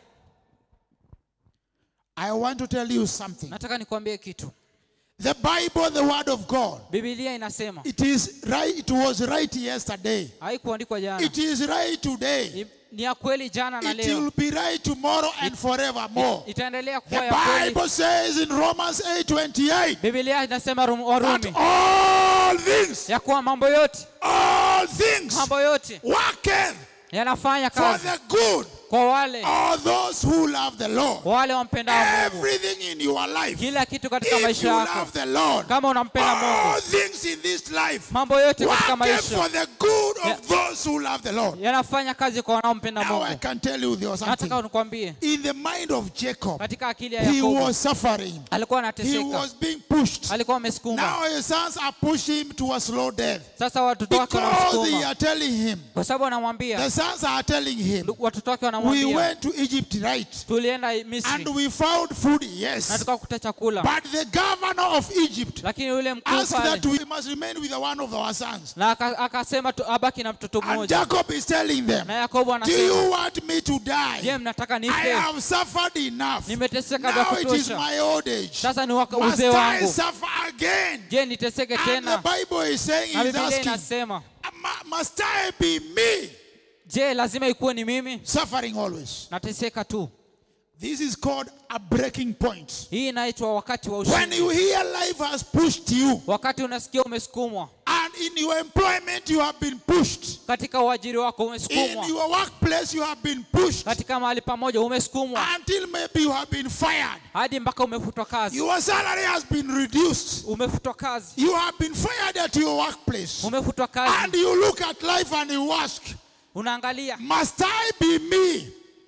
Speaker 5: I want to tell you something.
Speaker 6: nataka nikwambie kitu
Speaker 5: The Bible, the Word of God,
Speaker 6: bibilia inasema
Speaker 5: it is right. It was right yesterday.
Speaker 6: haikuandikwa jana
Speaker 5: It is right today.
Speaker 6: Ni- ni ya kweli jana na
Speaker 5: It
Speaker 6: leo
Speaker 5: will be right tomorrow and forevermore.
Speaker 6: itaendelea
Speaker 5: The
Speaker 6: kuwa ya kweli
Speaker 5: Bible says in Romans 8:28
Speaker 6: bibilia inasema Rum-
Speaker 5: that
Speaker 6: warumi
Speaker 5: all things,
Speaker 6: ya kuwa mambo yote
Speaker 5: all things
Speaker 6: mambo yote
Speaker 5: worketh
Speaker 6: yanafanya
Speaker 5: for
Speaker 6: kazi
Speaker 5: the good
Speaker 6: kwa wale
Speaker 5: of those who love the Lord.
Speaker 6: wale wampendao mungu
Speaker 5: Everything in your life,
Speaker 6: kila kitu katika
Speaker 5: if
Speaker 6: maisha
Speaker 5: you
Speaker 6: yako
Speaker 5: love the Lord,
Speaker 6: kama unampenda
Speaker 5: all
Speaker 6: mungu
Speaker 5: things in this life
Speaker 6: mambo yote katika
Speaker 5: worketh for
Speaker 6: maisha
Speaker 5: the good
Speaker 6: Yeah.
Speaker 5: of those who love the Lord.
Speaker 6: yanafanya kazi kwa wanaompenda
Speaker 5: Now I
Speaker 6: mungu
Speaker 5: can tell you there was
Speaker 6: nataka
Speaker 5: something.
Speaker 6: nikwambie
Speaker 5: In the mind of Jacob,
Speaker 6: katika akili ya
Speaker 5: he
Speaker 6: yakobo
Speaker 5: was suffering.
Speaker 6: alikuwa
Speaker 5: He
Speaker 6: anateseka
Speaker 5: was being pushed.
Speaker 6: alikuwa amesukuma
Speaker 5: Now his sons are pushing him to a slow death.
Speaker 6: sasa watoto wake
Speaker 5: Because they
Speaker 6: wanamsukuma
Speaker 5: are telling him,
Speaker 6: kwa sababu wanamwambia
Speaker 5: the sons are telling him,
Speaker 6: ndu- watoto wake
Speaker 5: we
Speaker 6: wanamwambia
Speaker 5: went to Egypt, right?
Speaker 6: tulienda
Speaker 5: And
Speaker 6: misri
Speaker 5: we found food,
Speaker 6: na
Speaker 5: yes.
Speaker 6: tukakuta chakula
Speaker 5: But the governor of Egypt
Speaker 6: lakini yule mkuu
Speaker 5: asked
Speaker 6: pale
Speaker 5: that we must remain with the one of our sons.
Speaker 6: na aka- akasema tu- abaki na mtoto
Speaker 5: And
Speaker 6: mmoja
Speaker 5: Jacob is telling them,
Speaker 6: na yakobo
Speaker 5: Do you
Speaker 6: anasema
Speaker 5: want me to
Speaker 6: je
Speaker 5: die?
Speaker 6: mnataka
Speaker 5: I
Speaker 6: nife
Speaker 5: have suffered enough.
Speaker 6: nimeteseka vya
Speaker 5: Now it is
Speaker 6: kutosha
Speaker 5: my old age.
Speaker 6: sasa ni waka-
Speaker 5: Must
Speaker 6: uzee
Speaker 5: I
Speaker 6: wangu
Speaker 5: suffer again?
Speaker 6: je niteseke
Speaker 5: And the
Speaker 6: tena
Speaker 5: Bible is saying,
Speaker 6: na
Speaker 5: he's
Speaker 6: bibilia
Speaker 5: asking,
Speaker 6: inasema
Speaker 5: "Mu- Must I be me
Speaker 6: je lazima ikuwe ni mimi
Speaker 5: suffering always?
Speaker 6: nateseka tu
Speaker 5: This is called a breaking point.
Speaker 6: hii inaitwa wakati wa
Speaker 5: When
Speaker 6: ushindi
Speaker 5: you hear life has pushed you,
Speaker 6: wakati unasikia umesukumwa
Speaker 5: and in your employment you have been pushed,
Speaker 6: katika uajiri wako
Speaker 5: in
Speaker 6: umesukumwa
Speaker 5: your workplace you have been pushed,
Speaker 6: katika mahali pamoja umesukumwa
Speaker 5: until maybe you have been fired.
Speaker 6: hadi mpaka umefutwa kazi
Speaker 5: Your salary has been reduced.
Speaker 6: umefutwa kazi
Speaker 5: You have been fired at your workplace.
Speaker 6: umefutwa
Speaker 5: And
Speaker 6: kazi
Speaker 5: you look at life and you ask,
Speaker 6: unaangalia
Speaker 5: Must I be me?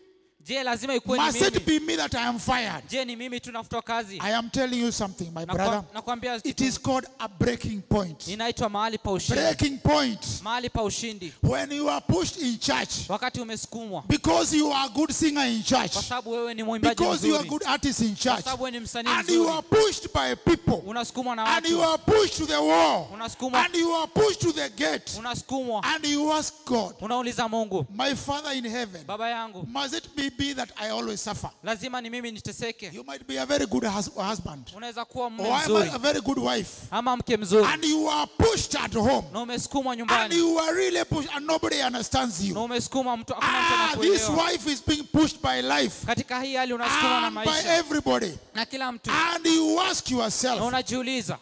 Speaker 6: je lazima ikuwe ni
Speaker 5: Must it
Speaker 6: mimi
Speaker 5: be me that I am fired?
Speaker 6: je ni mimi tunafutwa kazi
Speaker 5: I am telling you something, my
Speaker 6: Nakwa-
Speaker 5: brother.
Speaker 6: nakwambia
Speaker 5: It is called a breaking point.
Speaker 6: inaitwa mahali pa ushindi
Speaker 5: Breaking point.
Speaker 6: mahali pa ushindi
Speaker 5: When you are pushed in church
Speaker 6: wakati umesukumwa
Speaker 5: because you are a good singer in church,
Speaker 6: kwa sababu wewe ni mwimbaji
Speaker 5: because you are a
Speaker 6: mzuri
Speaker 5: good artist in
Speaker 6: kwa
Speaker 5: church,
Speaker 6: sababu wewe ni msanii
Speaker 5: and you
Speaker 6: mzuri
Speaker 5: are pushed by people,
Speaker 6: unasukumwa na
Speaker 5: and you
Speaker 6: watu
Speaker 5: are pushed to the wall,
Speaker 6: unasukumwa
Speaker 5: and you are pushed to the gate,
Speaker 6: unasukumwa
Speaker 5: and you ask God,
Speaker 6: unauliza mungu
Speaker 5: My Father in heaven,
Speaker 6: baba yangu
Speaker 5: must it be me that I always suffer?
Speaker 6: lazima ni mimi niteseke
Speaker 5: You might be a very good hus- husband,
Speaker 6: unaweza kuwa
Speaker 5: or
Speaker 6: mume
Speaker 5: I'm
Speaker 6: mzuri
Speaker 5: a, a very good wife,
Speaker 6: ama mke mzuri
Speaker 5: and you are pushed at home,
Speaker 6: na umesukumwa
Speaker 5: and
Speaker 6: nyumbani
Speaker 5: you are really pushed, and nobody understands
Speaker 6: na
Speaker 5: you.
Speaker 6: umesukumwa mtu hakuna mtu
Speaker 5: Ah, this
Speaker 6: anakuelewa
Speaker 5: wife is being pushed by life
Speaker 6: katika hii hali unasukumwa na
Speaker 5: and by
Speaker 6: maisha
Speaker 5: everybody.
Speaker 6: na kila mtu
Speaker 5: And you ask
Speaker 6: na
Speaker 5: yourself,
Speaker 6: unajiuliza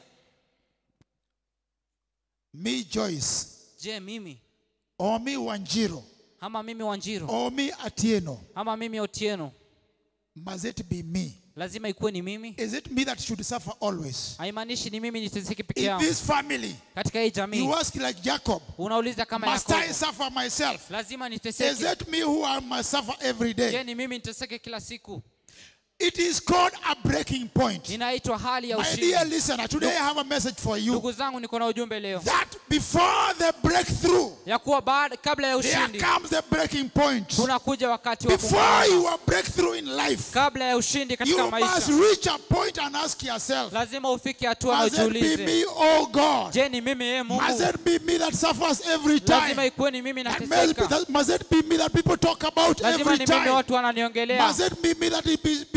Speaker 5: me Joyce,
Speaker 6: je mimi
Speaker 5: or me Wanjiro,
Speaker 6: ama mimi wanjiro
Speaker 5: or me Atieno,
Speaker 6: ama mimi otieno
Speaker 5: must it be me?
Speaker 6: lazima ikuwe ni mimi
Speaker 5: Is it me that should suffer always?
Speaker 6: haimaanishi ni mimi niteseke peke
Speaker 5: In
Speaker 6: yangu
Speaker 5: this family,
Speaker 6: katika hii jamii
Speaker 5: you ask like Jacob,
Speaker 6: unauliza kama
Speaker 5: must I
Speaker 6: yakobo
Speaker 5: suffer myself?
Speaker 6: lazima
Speaker 5: Is
Speaker 6: niteseke
Speaker 5: it me who I must suffer every
Speaker 6: je
Speaker 5: day?
Speaker 6: ni mimi niteseke kila siku
Speaker 5: It is called a breaking point.
Speaker 6: inaitwa hali ya
Speaker 5: My
Speaker 6: ushindi
Speaker 5: dear listener, today I have a message for you
Speaker 6: ndugu zangu niko na ujumbe leo
Speaker 5: that before the breakthrough,
Speaker 6: ya kuwa baada kabla ya
Speaker 5: there
Speaker 6: ushindi
Speaker 5: comes the breaking point.
Speaker 6: kunakuja wakati wa
Speaker 5: Before
Speaker 6: kung'ang'ana.
Speaker 5: your breakthrough in life,
Speaker 6: kabla ya ushindi
Speaker 5: you
Speaker 6: katika
Speaker 5: must
Speaker 6: maisha
Speaker 5: reach a point and ask yourself,
Speaker 6: lazima ufike hatua na
Speaker 5: must it be
Speaker 6: ujiulize
Speaker 5: me, oh God?
Speaker 6: je ni mimi yeye
Speaker 5: Must
Speaker 6: mungu
Speaker 5: it be me that suffers every
Speaker 6: lazima
Speaker 5: time?
Speaker 6: ikuwe ni mimi
Speaker 5: And must,
Speaker 6: nateseka
Speaker 5: that- must it be me that people talk about
Speaker 6: lazima
Speaker 5: every
Speaker 6: ni mimi
Speaker 5: time?
Speaker 6: watu wananiongelea
Speaker 5: Must it be me that it be, be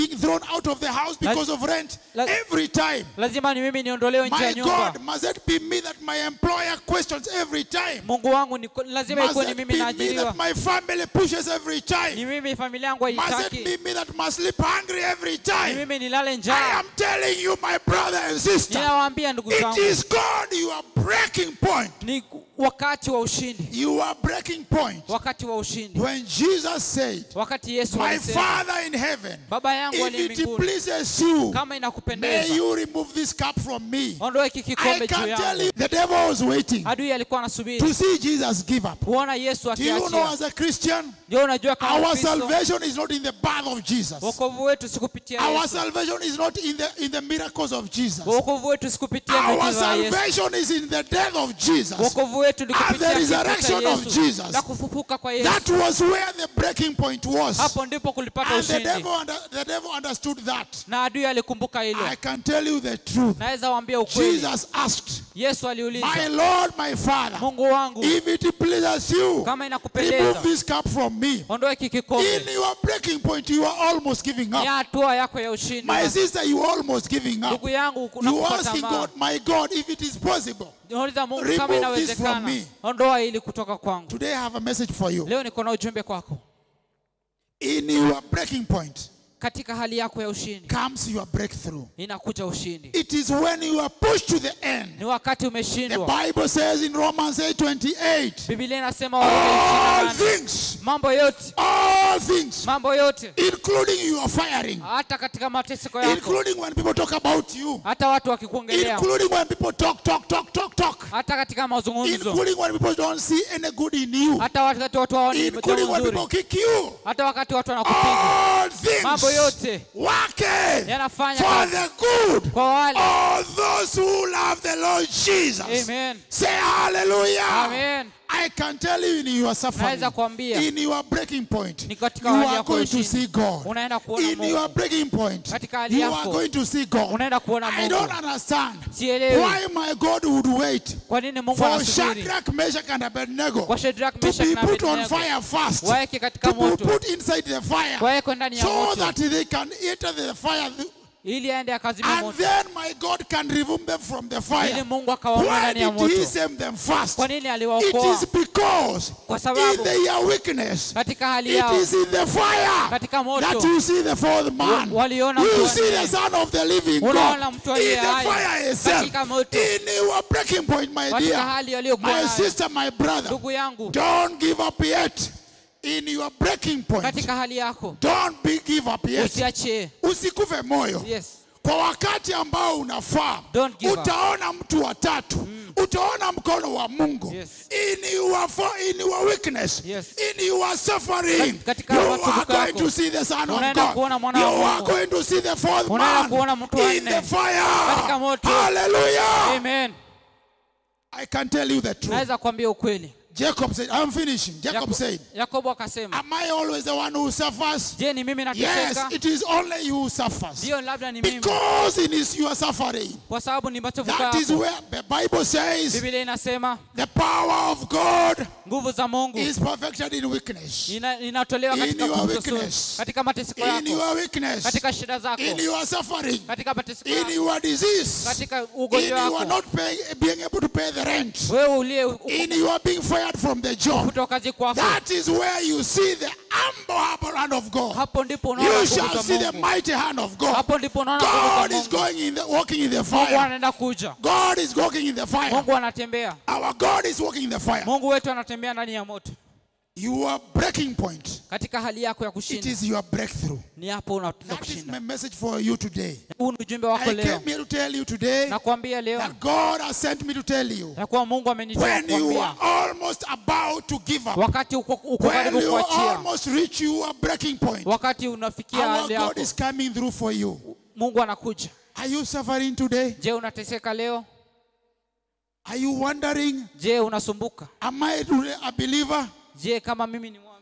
Speaker 5: being thrown out of the house because of rent
Speaker 6: la-
Speaker 5: every time.
Speaker 6: lazima ni mimi niondolewe nje ya
Speaker 5: My
Speaker 6: nyumba
Speaker 5: God, must it be me that my employer questions every time?
Speaker 6: mungu wangu ni, lazima
Speaker 5: Must
Speaker 6: ikuwe ni
Speaker 5: it
Speaker 6: mimi
Speaker 5: be me
Speaker 6: naajiriwa
Speaker 5: that my family pushes every
Speaker 6: ni
Speaker 5: time?
Speaker 6: mimi familia yangu
Speaker 5: Must it
Speaker 6: haitaki
Speaker 5: be me that must sleep hungry every
Speaker 6: ni
Speaker 5: time?
Speaker 6: mimi nilale
Speaker 5: I
Speaker 6: njaa
Speaker 5: am telling you, my brother and sister,
Speaker 6: ninawaambia ndugu
Speaker 5: it
Speaker 6: zangu
Speaker 5: is God your breaking point.
Speaker 6: ni wakati wa ushindi
Speaker 5: Your breaking point.
Speaker 6: wakati wa ushindi
Speaker 5: When Jesus said,
Speaker 6: wakati yesu
Speaker 5: My
Speaker 6: alisema
Speaker 5: Father in heaven,
Speaker 6: baba yangu
Speaker 5: if
Speaker 6: aliye
Speaker 5: it
Speaker 6: mbinguni
Speaker 5: pleases you,
Speaker 6: kama
Speaker 5: may
Speaker 6: inakupendeza
Speaker 5: you remove this cup from me.
Speaker 6: ondoe hiki
Speaker 5: I
Speaker 6: kikombe juu
Speaker 5: can tell
Speaker 6: yangu
Speaker 5: you, the devil was waiting
Speaker 6: adui alikuwa anasubiri
Speaker 5: to see Jesus give up.
Speaker 6: kuona yesu
Speaker 5: Do you know
Speaker 6: akiachia
Speaker 5: as a Christian,
Speaker 6: ndio unajua kama
Speaker 5: our
Speaker 6: Kristo,
Speaker 5: salvation is not in the birth of Jesus.
Speaker 6: wokovu wetu si kupitia
Speaker 5: Our
Speaker 6: yesu
Speaker 5: salvation is not in the in the miracles of Jesus.
Speaker 6: wokovu wetu si kupitia
Speaker 5: Our
Speaker 6: miujiza ya yesu
Speaker 5: salvation is in the death of Jesus.
Speaker 6: wokovu wetu ni
Speaker 5: And
Speaker 6: kupitia
Speaker 5: the
Speaker 6: kifo cha
Speaker 5: resurrection of
Speaker 6: yesu
Speaker 5: Jesus.
Speaker 6: na kufufuka kwa yesu
Speaker 5: That was where the breaking point was.
Speaker 6: hapo ndipo kulipata
Speaker 5: And the
Speaker 6: ushindi
Speaker 5: devil, under, the devil understood that.
Speaker 6: na adui alikumbuka hilo
Speaker 5: I can tell you the truth.
Speaker 6: naweza waambia ukweli
Speaker 5: Jesus asked,
Speaker 6: yesu
Speaker 5: My
Speaker 6: aliuliza
Speaker 5: Lord, my Father,
Speaker 6: mungu wangu
Speaker 5: if it pleases you,
Speaker 6: kama
Speaker 5: remove
Speaker 6: inakupendeza
Speaker 5: this cup from me.
Speaker 6: ondoe hiki kikombe
Speaker 5: In your breaking point, you are almost giving
Speaker 6: ni
Speaker 5: up.
Speaker 6: hatua yako ya ushindi
Speaker 5: My sister, you are almost giving up.
Speaker 6: ndugu yangu
Speaker 5: You
Speaker 6: unakufa
Speaker 5: asking
Speaker 6: tamaa
Speaker 5: God, my God, if it is possible.
Speaker 6: nauliza mungu
Speaker 5: remove
Speaker 6: kama
Speaker 5: this
Speaker 6: inawezekana
Speaker 5: from me.
Speaker 6: ondoa ili kutoka kwangu
Speaker 5: Today I have a message for you.
Speaker 6: leo niko na ujumbe kwako
Speaker 5: In your breaking point
Speaker 6: katika hali yako ya ushindi
Speaker 5: comes your breakthrough.
Speaker 6: inakuja ushindi
Speaker 5: It is when you are pushed to the end.
Speaker 6: ni wakati
Speaker 5: The
Speaker 6: umeshindwa
Speaker 5: Bible says in Romans 8 28,
Speaker 6: biblia inasema Warumi
Speaker 5: all
Speaker 6: 28,
Speaker 5: things,
Speaker 6: mambo yote
Speaker 5: all things,
Speaker 6: mambo yote
Speaker 5: including your firing,
Speaker 6: hata katika mateseko yako
Speaker 5: including when people talk about you,
Speaker 6: hata watu wakikuongelea
Speaker 5: including when people talk, talk, talk, talk, talk,
Speaker 6: hata katika mazungumzo
Speaker 5: including when people don't see any good in you,
Speaker 6: hata wakati watu hawaoni
Speaker 5: including
Speaker 6: jambo
Speaker 5: when
Speaker 6: nzuri
Speaker 5: people kick you.
Speaker 6: hata wakati watu wanakupiga
Speaker 5: All
Speaker 6: mambo
Speaker 5: things
Speaker 6: yote
Speaker 5: working
Speaker 6: yanafanya
Speaker 5: for
Speaker 6: kazi
Speaker 5: the good
Speaker 6: kwa wale
Speaker 5: all those who love the Lord Jesus.
Speaker 6: Amen.
Speaker 5: Say hallelujah.
Speaker 6: Amen.
Speaker 5: I can tell you in your suffering,
Speaker 6: Naweza kuambia.
Speaker 5: in your breaking point,
Speaker 6: Ni
Speaker 5: you
Speaker 6: katika hali
Speaker 5: are
Speaker 6: yako
Speaker 5: going
Speaker 6: ya
Speaker 5: to
Speaker 6: ushindi.
Speaker 5: see God.
Speaker 6: unaenda kuona
Speaker 5: In your
Speaker 6: Mungu
Speaker 5: breaking point,
Speaker 6: Katika hali
Speaker 5: you are
Speaker 6: yako.
Speaker 5: going to see God.
Speaker 6: unaenda kuona
Speaker 5: I don't
Speaker 6: Mungu
Speaker 5: understand
Speaker 6: Sielewi.
Speaker 5: why my God would wait
Speaker 6: kwa nini Mungu
Speaker 5: for
Speaker 6: anasubiri
Speaker 5: Shadrach, Meshach, and Abednego
Speaker 6: kwa Shadrach,
Speaker 5: to
Speaker 6: Meshach
Speaker 5: be
Speaker 6: na
Speaker 5: put on
Speaker 6: Abednego
Speaker 5: fire first,
Speaker 6: waeke katika
Speaker 5: to be
Speaker 6: moto
Speaker 5: put inside the fire,
Speaker 6: waekwe ndani ya
Speaker 5: so
Speaker 6: moto
Speaker 5: that they can enter the fire
Speaker 6: ili aende akazima
Speaker 5: And
Speaker 6: moto
Speaker 5: then my God can remove them from the
Speaker 6: ili
Speaker 5: fire.
Speaker 6: Mungu akawaondoa
Speaker 5: Why
Speaker 6: ndani ya
Speaker 5: did he
Speaker 6: moto
Speaker 5: save them first?
Speaker 6: kwa nini
Speaker 5: It
Speaker 6: aliwaokoa
Speaker 5: is because
Speaker 6: Kwa
Speaker 5: in
Speaker 6: sababu
Speaker 5: their weakness,
Speaker 6: katika hali
Speaker 5: it
Speaker 6: yao
Speaker 5: is in the fire
Speaker 6: katika moto
Speaker 5: that you see the fourth man.
Speaker 6: Wa- waliona
Speaker 5: You
Speaker 6: mtu
Speaker 5: see
Speaker 6: aliye-
Speaker 5: the son of the living
Speaker 6: Unaona
Speaker 5: God
Speaker 6: mtu
Speaker 5: in
Speaker 6: aliye
Speaker 5: the
Speaker 6: hai
Speaker 5: fire itself.
Speaker 6: katika moto.
Speaker 5: In your breaking point, my
Speaker 6: katika
Speaker 5: dear,
Speaker 6: hali aliyokuwa
Speaker 5: my
Speaker 6: nayo
Speaker 5: sister, my brother,
Speaker 6: ndugu yangu
Speaker 5: don't give up yet. In your breaking point,
Speaker 6: katika hali yako
Speaker 5: don't be give up yet.
Speaker 6: usiachie
Speaker 5: Usikufe moyo.
Speaker 6: yes
Speaker 5: kwa wakati ambao unafaa
Speaker 6: Don't give up.
Speaker 5: utaona mtu wa tatu utaona mkono wa mungu
Speaker 6: Yes.
Speaker 5: in, your, fo- in your weakness
Speaker 6: Yes.
Speaker 5: in your suffering
Speaker 6: Kat- katika
Speaker 5: you are
Speaker 6: masumbuko
Speaker 5: going
Speaker 6: yako.
Speaker 5: to see the son of
Speaker 6: Unaenda
Speaker 5: God
Speaker 6: kuona mwana
Speaker 5: you
Speaker 6: wa
Speaker 5: are
Speaker 6: Mungu.
Speaker 5: going to see the fourth
Speaker 6: Unaenda
Speaker 5: man
Speaker 6: kuona mtu wa
Speaker 5: in
Speaker 6: nne.
Speaker 5: the fire
Speaker 6: Katika moto.
Speaker 5: hallelujah
Speaker 6: amen
Speaker 5: I can tell you the truth
Speaker 6: naweza kuambia ukweli
Speaker 5: Jacob said I'm finishing Jacob
Speaker 6: Yako-
Speaker 5: said
Speaker 6: yakobo akasema
Speaker 5: am I always the one who suffers
Speaker 6: je ni mimi
Speaker 5: yes
Speaker 6: nateseka
Speaker 5: it is only you who suffers
Speaker 6: ndio labda ni mimi
Speaker 5: because it is your suffering
Speaker 6: kwa sababu ni machafuko
Speaker 5: That is
Speaker 6: yako
Speaker 5: where the Bible says
Speaker 6: biblia inasema
Speaker 5: the power of God
Speaker 6: nguvu za mungu
Speaker 5: is perfected in weakness.
Speaker 6: ina- inatolewa
Speaker 5: In
Speaker 6: katika
Speaker 5: your
Speaker 6: kukosoa-
Speaker 5: weakness.
Speaker 6: katika mateseko
Speaker 5: In
Speaker 6: yako
Speaker 5: your weakness,
Speaker 6: katika shida zako
Speaker 5: in your suffering,
Speaker 6: katika mateseko
Speaker 5: in
Speaker 6: yako
Speaker 5: your disease,
Speaker 6: katika
Speaker 5: in
Speaker 6: ugonjwa
Speaker 5: your
Speaker 6: wako
Speaker 5: not paying, being able to pay the rent,
Speaker 6: wewe uliye
Speaker 5: in your being fired from the job.
Speaker 6: kutoka kazi kwako
Speaker 5: That is where you see the humble, humble hand of God.
Speaker 6: hapo ndipo unaona
Speaker 5: You
Speaker 6: nguvu
Speaker 5: shall
Speaker 6: za
Speaker 5: see the
Speaker 6: mungu
Speaker 5: mighty hand of God.
Speaker 6: hapo ndipo unaona nguvu
Speaker 5: God
Speaker 6: za
Speaker 5: is
Speaker 6: mungu
Speaker 5: going in the walking in the
Speaker 6: mungu
Speaker 5: fire.
Speaker 6: anaenda kuja
Speaker 5: God is walking in the fire.
Speaker 6: mungu anatembea
Speaker 5: Our God is walking in the fire.
Speaker 6: mungu wetu anatembea ndani ya moto
Speaker 5: Your breaking point.
Speaker 6: katika hali yako ya
Speaker 5: It
Speaker 6: kushinda
Speaker 5: is your breakthrough.
Speaker 6: ni hapo unaenda
Speaker 5: That is my
Speaker 6: kushinda
Speaker 5: message for you today.
Speaker 6: huu ni ujumbe wako
Speaker 5: I
Speaker 6: leo
Speaker 5: came here to tell you today
Speaker 6: nakwambia leo
Speaker 5: that God has sent me to tell you
Speaker 6: ya kuwa mungu amenituma
Speaker 5: when you
Speaker 6: kukwambia
Speaker 5: are almost about to give up,
Speaker 6: wakati uko, uko
Speaker 5: when
Speaker 6: karibu
Speaker 5: you
Speaker 6: kuachia
Speaker 5: almost reach your breaking point,
Speaker 6: wakati unafikia
Speaker 5: our
Speaker 6: hali
Speaker 5: God
Speaker 6: yako
Speaker 5: is coming through for you.
Speaker 6: mungu anakuja
Speaker 5: Are you suffering today?
Speaker 6: je unateseka leo
Speaker 5: Are you wondering,
Speaker 6: je unasumbuka
Speaker 5: am I really a believer?
Speaker 6: je kama mimi ni mwamini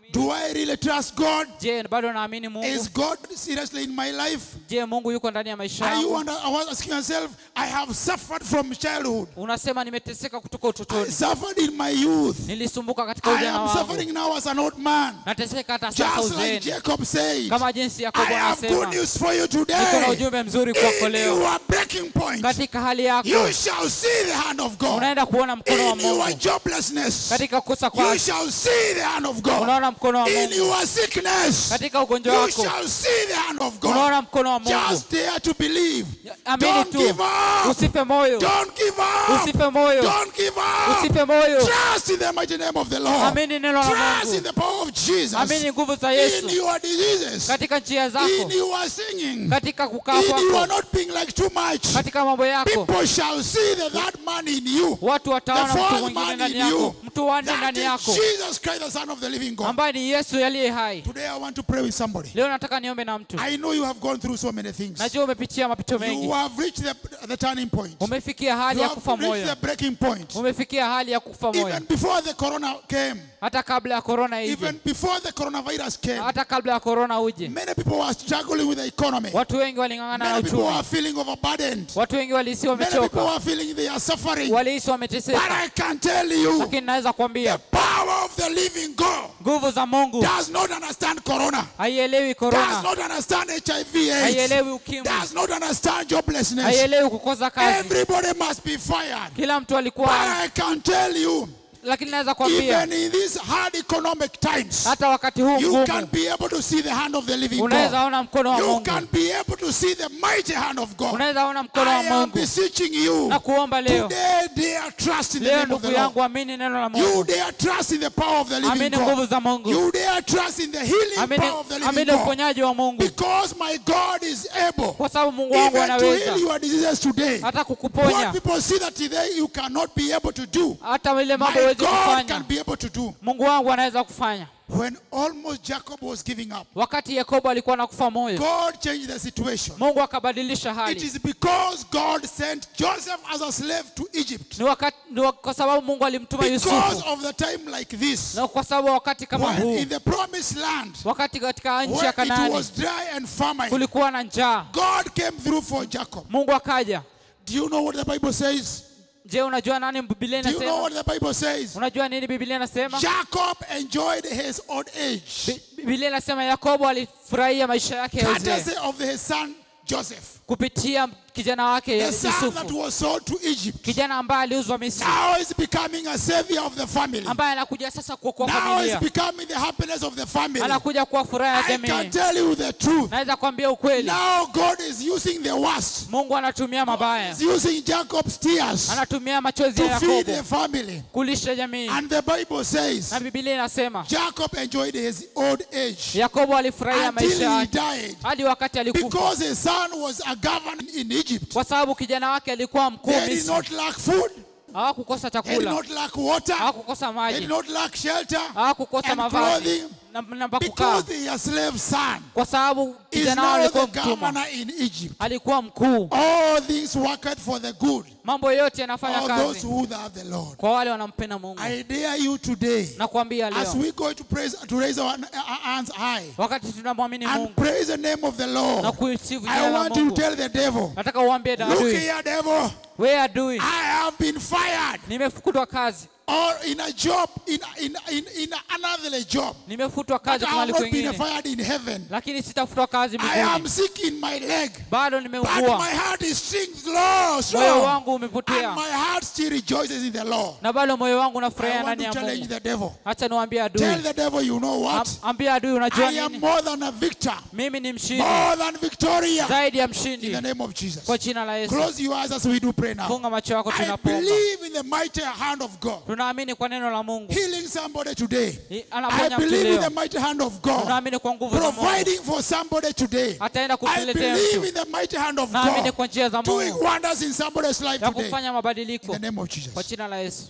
Speaker 5: Do I really trust God?
Speaker 6: je bado naamini mungu
Speaker 5: Is God seriously in my life?
Speaker 6: je mungu yuko ndani ya maisha
Speaker 5: Are you
Speaker 6: yangu
Speaker 5: under, I was asking yourself, I have suffered from childhood.
Speaker 6: unasema nimeteseka kutoka
Speaker 5: I
Speaker 6: utotoni
Speaker 5: suffered in my youth.
Speaker 6: nilisumbuka katika
Speaker 5: I
Speaker 6: ujana
Speaker 5: am
Speaker 6: wangu
Speaker 5: suffering now as an old man.
Speaker 6: nateseka hata sasa
Speaker 5: Just like
Speaker 6: uzeeni
Speaker 5: Jacob said,
Speaker 6: kama jinsi
Speaker 5: I
Speaker 6: yakobo
Speaker 5: have good
Speaker 6: anasema
Speaker 5: news for you
Speaker 6: niko na
Speaker 5: today.
Speaker 6: ujumbe mzuri kwako
Speaker 5: In
Speaker 6: leo
Speaker 5: your breaking point,
Speaker 6: katika hali yako
Speaker 5: you shall see the hand of God.
Speaker 6: unaenda kuona mkono wa
Speaker 5: In your
Speaker 6: mungu
Speaker 5: joblessness,
Speaker 6: katika kukosa
Speaker 5: you
Speaker 6: kwake
Speaker 5: shall see the hand of God.
Speaker 6: unaona mkono wa
Speaker 5: In
Speaker 6: mungu
Speaker 5: your sickness,
Speaker 6: katika ugonjwa
Speaker 5: you
Speaker 6: wako
Speaker 5: shall see the hand of God.
Speaker 6: unaona mkono wa mungu
Speaker 5: Just dare to believe.
Speaker 6: amini
Speaker 5: Don't
Speaker 6: tu
Speaker 5: give up.
Speaker 6: usife moyo
Speaker 5: Don't give up.
Speaker 6: usife moyo
Speaker 5: Don't give up.
Speaker 6: usife moyo
Speaker 5: Trust in the mighty name of the Lord.
Speaker 6: amini neno la
Speaker 5: Trust in
Speaker 6: mungu
Speaker 5: the power of Jesus.
Speaker 6: amini nguvu za
Speaker 5: In
Speaker 6: yesu
Speaker 5: your diseases.
Speaker 6: katika njia
Speaker 5: In
Speaker 6: zako
Speaker 5: your singing.
Speaker 6: katika kukaa
Speaker 5: In your
Speaker 6: kwako
Speaker 5: not being like too much.
Speaker 6: katika mambo yako
Speaker 5: People shall see that, that man in you.
Speaker 6: watu
Speaker 5: The
Speaker 6: wataona mtu
Speaker 5: fourth
Speaker 6: mwingine
Speaker 5: man
Speaker 6: ndani
Speaker 5: in you.
Speaker 6: yako mtu wanne
Speaker 5: That
Speaker 6: ndani
Speaker 5: is
Speaker 6: yako
Speaker 5: Jesus Christ, the Son of the living God.
Speaker 6: ambaye ni yesu aliye hai
Speaker 5: Today I want to pray with somebody.
Speaker 6: leo nataka niombe na mtu
Speaker 5: I know you have gone through so many things.
Speaker 6: najua umepitia mapito
Speaker 5: You
Speaker 6: mengi
Speaker 5: have reached the, the turning point.
Speaker 6: umefikia hali
Speaker 5: You
Speaker 6: ya
Speaker 5: have
Speaker 6: kufa
Speaker 5: reached the
Speaker 6: moyo
Speaker 5: breaking point.
Speaker 6: umefikia hali ya kufa moyo
Speaker 5: Even before the corona came,
Speaker 6: hata kabla ya korona ije
Speaker 5: even before the coronavirus came,
Speaker 6: hata kabla ya korona uje
Speaker 5: many people were struggling with the economy.
Speaker 6: watu wengi waling'ang'ana na
Speaker 5: Many people
Speaker 6: uchumi
Speaker 5: were feeling overburdened.
Speaker 6: watu wengi walihisi
Speaker 5: Many people
Speaker 6: wamechoka
Speaker 5: were feeling they are suffering.
Speaker 6: walihisi
Speaker 5: But
Speaker 6: wameteseka
Speaker 5: I can tell you,
Speaker 6: lakini naweza
Speaker 5: the
Speaker 6: kuambia
Speaker 5: power of the living God
Speaker 6: nguvu za mungu
Speaker 5: does not understand corona,
Speaker 6: haielewi
Speaker 5: does
Speaker 6: korona
Speaker 5: not understand HIV AIDS,
Speaker 6: haielewi ukimwi
Speaker 5: does not understand joblessness.
Speaker 6: haielewi kukosa kazi
Speaker 5: Everybody must be fired.
Speaker 6: kila mtu
Speaker 5: But
Speaker 6: alikuwa
Speaker 5: I can tell you,
Speaker 6: lakini naweza kuambia
Speaker 5: even in these hard economic times,
Speaker 6: hata wakati huu
Speaker 5: you can
Speaker 6: mgumu
Speaker 5: be able to see the hand of the living
Speaker 6: unaweza
Speaker 5: God.
Speaker 6: ona mkono wa
Speaker 5: You
Speaker 6: mungu
Speaker 5: can be able to see the mighty hand of God.
Speaker 6: unaweza ona mkono wa
Speaker 5: I am
Speaker 6: mungu
Speaker 5: beseeching you
Speaker 6: na kuomba leo
Speaker 5: today, dare trust in the
Speaker 6: leo
Speaker 5: name of the
Speaker 6: ndugu
Speaker 5: Lord.
Speaker 6: yangu amini neno la
Speaker 5: You
Speaker 6: mungu
Speaker 5: dare trust in the power of the living
Speaker 6: amini nguvu
Speaker 5: God.
Speaker 6: za mungu
Speaker 5: You dare trust in the healing
Speaker 6: amini,
Speaker 5: power of the living
Speaker 6: amini
Speaker 5: God.
Speaker 6: uponyaji wa mungu
Speaker 5: Because my God is able
Speaker 6: kwa sababu mungu wangu
Speaker 5: even to heal
Speaker 6: anaweza
Speaker 5: your diseases today.
Speaker 6: hata
Speaker 5: What
Speaker 6: kukuponya
Speaker 5: people see that today you cannot be able to do,
Speaker 6: hata ile mambo
Speaker 5: my
Speaker 6: huwezi
Speaker 5: God
Speaker 6: kufanya
Speaker 5: can be able to do.
Speaker 6: mungu wangu anaweza kufanya
Speaker 5: When almost Jacob was giving up,
Speaker 6: wakati yakobo alikuwa anakufa moyo
Speaker 5: God changed the situation.
Speaker 6: mungu akabadilisha
Speaker 5: It
Speaker 6: hali
Speaker 5: is because God sent Joseph as a slave to Egypt.
Speaker 6: ni wakati ni wa- kwa sababu mungu alimtuma
Speaker 5: Because
Speaker 6: yusufu
Speaker 5: of the time like this,
Speaker 6: na kwa sababu wakati kama
Speaker 5: when
Speaker 6: huu
Speaker 5: in the promised land,
Speaker 6: wakati katika nchi
Speaker 5: where
Speaker 6: ya
Speaker 5: it
Speaker 6: kanaani
Speaker 5: was dry and famine,
Speaker 6: kulikuwa na njaa
Speaker 5: God came through for Jacob.
Speaker 6: mungu akaja
Speaker 5: Do you know what the Bible says?
Speaker 6: je unajua nani biblia
Speaker 5: Do you know
Speaker 6: inasema
Speaker 5: what the Bible says?
Speaker 6: unajua nini biblia inasema
Speaker 5: Jacob enjoyed his old age,
Speaker 6: Bi- biblia inasema yakobo alifurahia maisha yake ya uzee
Speaker 5: courtesy of his son Joseph,
Speaker 6: kupitia kijana wake
Speaker 5: the son that
Speaker 6: yusufu
Speaker 5: was sold to Egypt.
Speaker 6: kijana ambaye aliuzwa misri
Speaker 5: Now is becoming a savior of the family.
Speaker 6: ambaye anakuja sasa kuokoa
Speaker 5: Now is
Speaker 6: familia
Speaker 5: becoming the happiness of the family.
Speaker 6: anakuja kuwa furaha ya
Speaker 5: I can
Speaker 6: jamii
Speaker 5: tell you the truth.
Speaker 6: naweza kuambia ukweli
Speaker 5: Now God is using the worst.
Speaker 6: mungu anatumia mabaya
Speaker 5: He's using Jacob's tears
Speaker 6: anatumia machozi ya
Speaker 5: to feed the
Speaker 6: yakobo
Speaker 5: family.
Speaker 6: kulisha jamii
Speaker 5: And the Bible says
Speaker 6: na biblia inasema
Speaker 5: Jacob enjoyed his old age
Speaker 6: yakobo alifurahia
Speaker 5: until
Speaker 6: maisha
Speaker 5: he
Speaker 6: yake
Speaker 5: died
Speaker 6: hadi wakati alikufa
Speaker 5: because his son was a governor in Egypt.
Speaker 6: kwa sababu kijana wake alikuwa mkuu
Speaker 5: They did
Speaker 6: misri
Speaker 5: not lack food,
Speaker 6: hawakukosa
Speaker 5: they did
Speaker 6: chakula
Speaker 5: not lack water,
Speaker 6: hawakukosa
Speaker 5: they
Speaker 6: maji
Speaker 5: did not lack shelter
Speaker 6: hawakukosa
Speaker 5: and
Speaker 6: mavazi
Speaker 5: clothing
Speaker 6: na, na pa kukaa
Speaker 5: because the slave son
Speaker 6: kwa sababu
Speaker 5: is
Speaker 6: kijana wao
Speaker 5: now
Speaker 6: alikuwa
Speaker 5: the
Speaker 6: mtumwa
Speaker 5: governor in Egypt.
Speaker 6: alikuwa mkuu
Speaker 5: All things worked for the good
Speaker 6: mambo yote yanafanya
Speaker 5: of those
Speaker 6: kazi
Speaker 5: who love the Lord.
Speaker 6: kwa wale wanampenda mungu
Speaker 5: I dare you today,
Speaker 6: na kuambia
Speaker 5: as
Speaker 6: leo
Speaker 5: we go to praise, to raise our our hands high
Speaker 6: wakati tunamwamini
Speaker 5: and
Speaker 6: mungu
Speaker 5: praise the name of the
Speaker 6: na
Speaker 5: Lord.
Speaker 6: kuisifu
Speaker 5: I
Speaker 6: jina la
Speaker 5: want you to
Speaker 6: mungu
Speaker 5: tell the devil,
Speaker 6: nataka uambie
Speaker 5: look
Speaker 6: adui
Speaker 5: here, devil,
Speaker 6: we adui
Speaker 5: I have been fired
Speaker 6: nimefukutwa kazi
Speaker 5: or in a job, in in in, in another job.
Speaker 6: nimefutwa
Speaker 5: But
Speaker 6: kazi
Speaker 5: I
Speaker 6: mahali
Speaker 5: have not been
Speaker 6: kwengine
Speaker 5: fired in heaven.
Speaker 6: lakini sitafutwa kazi
Speaker 5: I am
Speaker 6: mbinguni
Speaker 5: sick in my leg,
Speaker 6: bado
Speaker 5: but
Speaker 6: nimeugua
Speaker 5: my heart is sing low,
Speaker 6: moyo
Speaker 5: slow,
Speaker 6: wangu
Speaker 5: and
Speaker 6: umepotea
Speaker 5: my heart still rejoices in the Lord.
Speaker 6: na bado moyo wangu
Speaker 5: I
Speaker 6: unafurahia
Speaker 5: want
Speaker 6: ndani
Speaker 5: to
Speaker 6: ya
Speaker 5: challenge
Speaker 6: mungu
Speaker 5: the devil.
Speaker 6: hacha niwaambie
Speaker 5: Tell
Speaker 6: adui
Speaker 5: the devil, you know what?
Speaker 6: Am- ambia adui unajua
Speaker 5: I am
Speaker 6: nini
Speaker 5: more than a victor,
Speaker 6: mimi ni mshindi
Speaker 5: more than Victoria.
Speaker 6: zaidi ya
Speaker 5: In the
Speaker 6: mshindi
Speaker 5: name of Jesus.
Speaker 6: kwa jina la yesu
Speaker 5: Close your eyes as we do pray now.
Speaker 6: funga macho yako
Speaker 5: I
Speaker 6: tunapoomba
Speaker 5: believe in the mighty hand of God.
Speaker 6: tunaamini kwa neno la mungu
Speaker 5: Healing somebody today.
Speaker 6: I-
Speaker 5: I
Speaker 6: anaponya mtu
Speaker 5: believe in the
Speaker 6: leo
Speaker 5: mighty hand of God.
Speaker 6: tunaamini kwa nguvu za mungu
Speaker 5: Providing for somebody today.
Speaker 6: ataenda
Speaker 5: I
Speaker 6: kutuletea
Speaker 5: believe
Speaker 6: mtu
Speaker 5: in the mighty hand of
Speaker 6: naamini
Speaker 5: God.
Speaker 6: kwa njia za
Speaker 5: Doing
Speaker 6: mungu
Speaker 5: wonders in somebody's life
Speaker 6: ya
Speaker 5: today.
Speaker 6: kufanya
Speaker 5: In
Speaker 6: mabadiliko
Speaker 5: the name of Jesus.
Speaker 6: kwa jina la yesu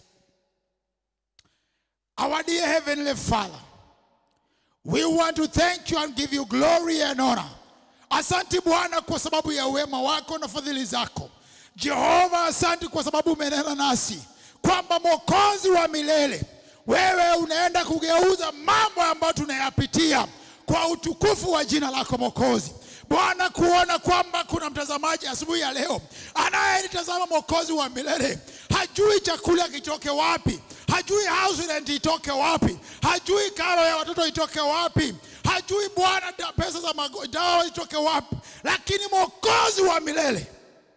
Speaker 5: Our dear Heavenly Father, we want to thank you and give you glory and honor. Asante Bwana kwa sababu ya wema wako na fadhili zako. Jehova, asante kwa sababu umenena nasi kwamba mwokozi wa milele wewe unaenda kugeuza mambo ambayo tunayapitia kwa utukufu wa jina lako Mwokozi. Bwana, kuona kwamba kuna mtazamaji asubuhi ya leo anayenitazama Mwokozi wa milele, hajui chakula kitoke wapi, hajui house rent itoke wapi, hajui karo ya watoto itoke wapi, hajui Bwana da- pesa za mago- dawa itoke wapi, lakini Mwokozi wa milele,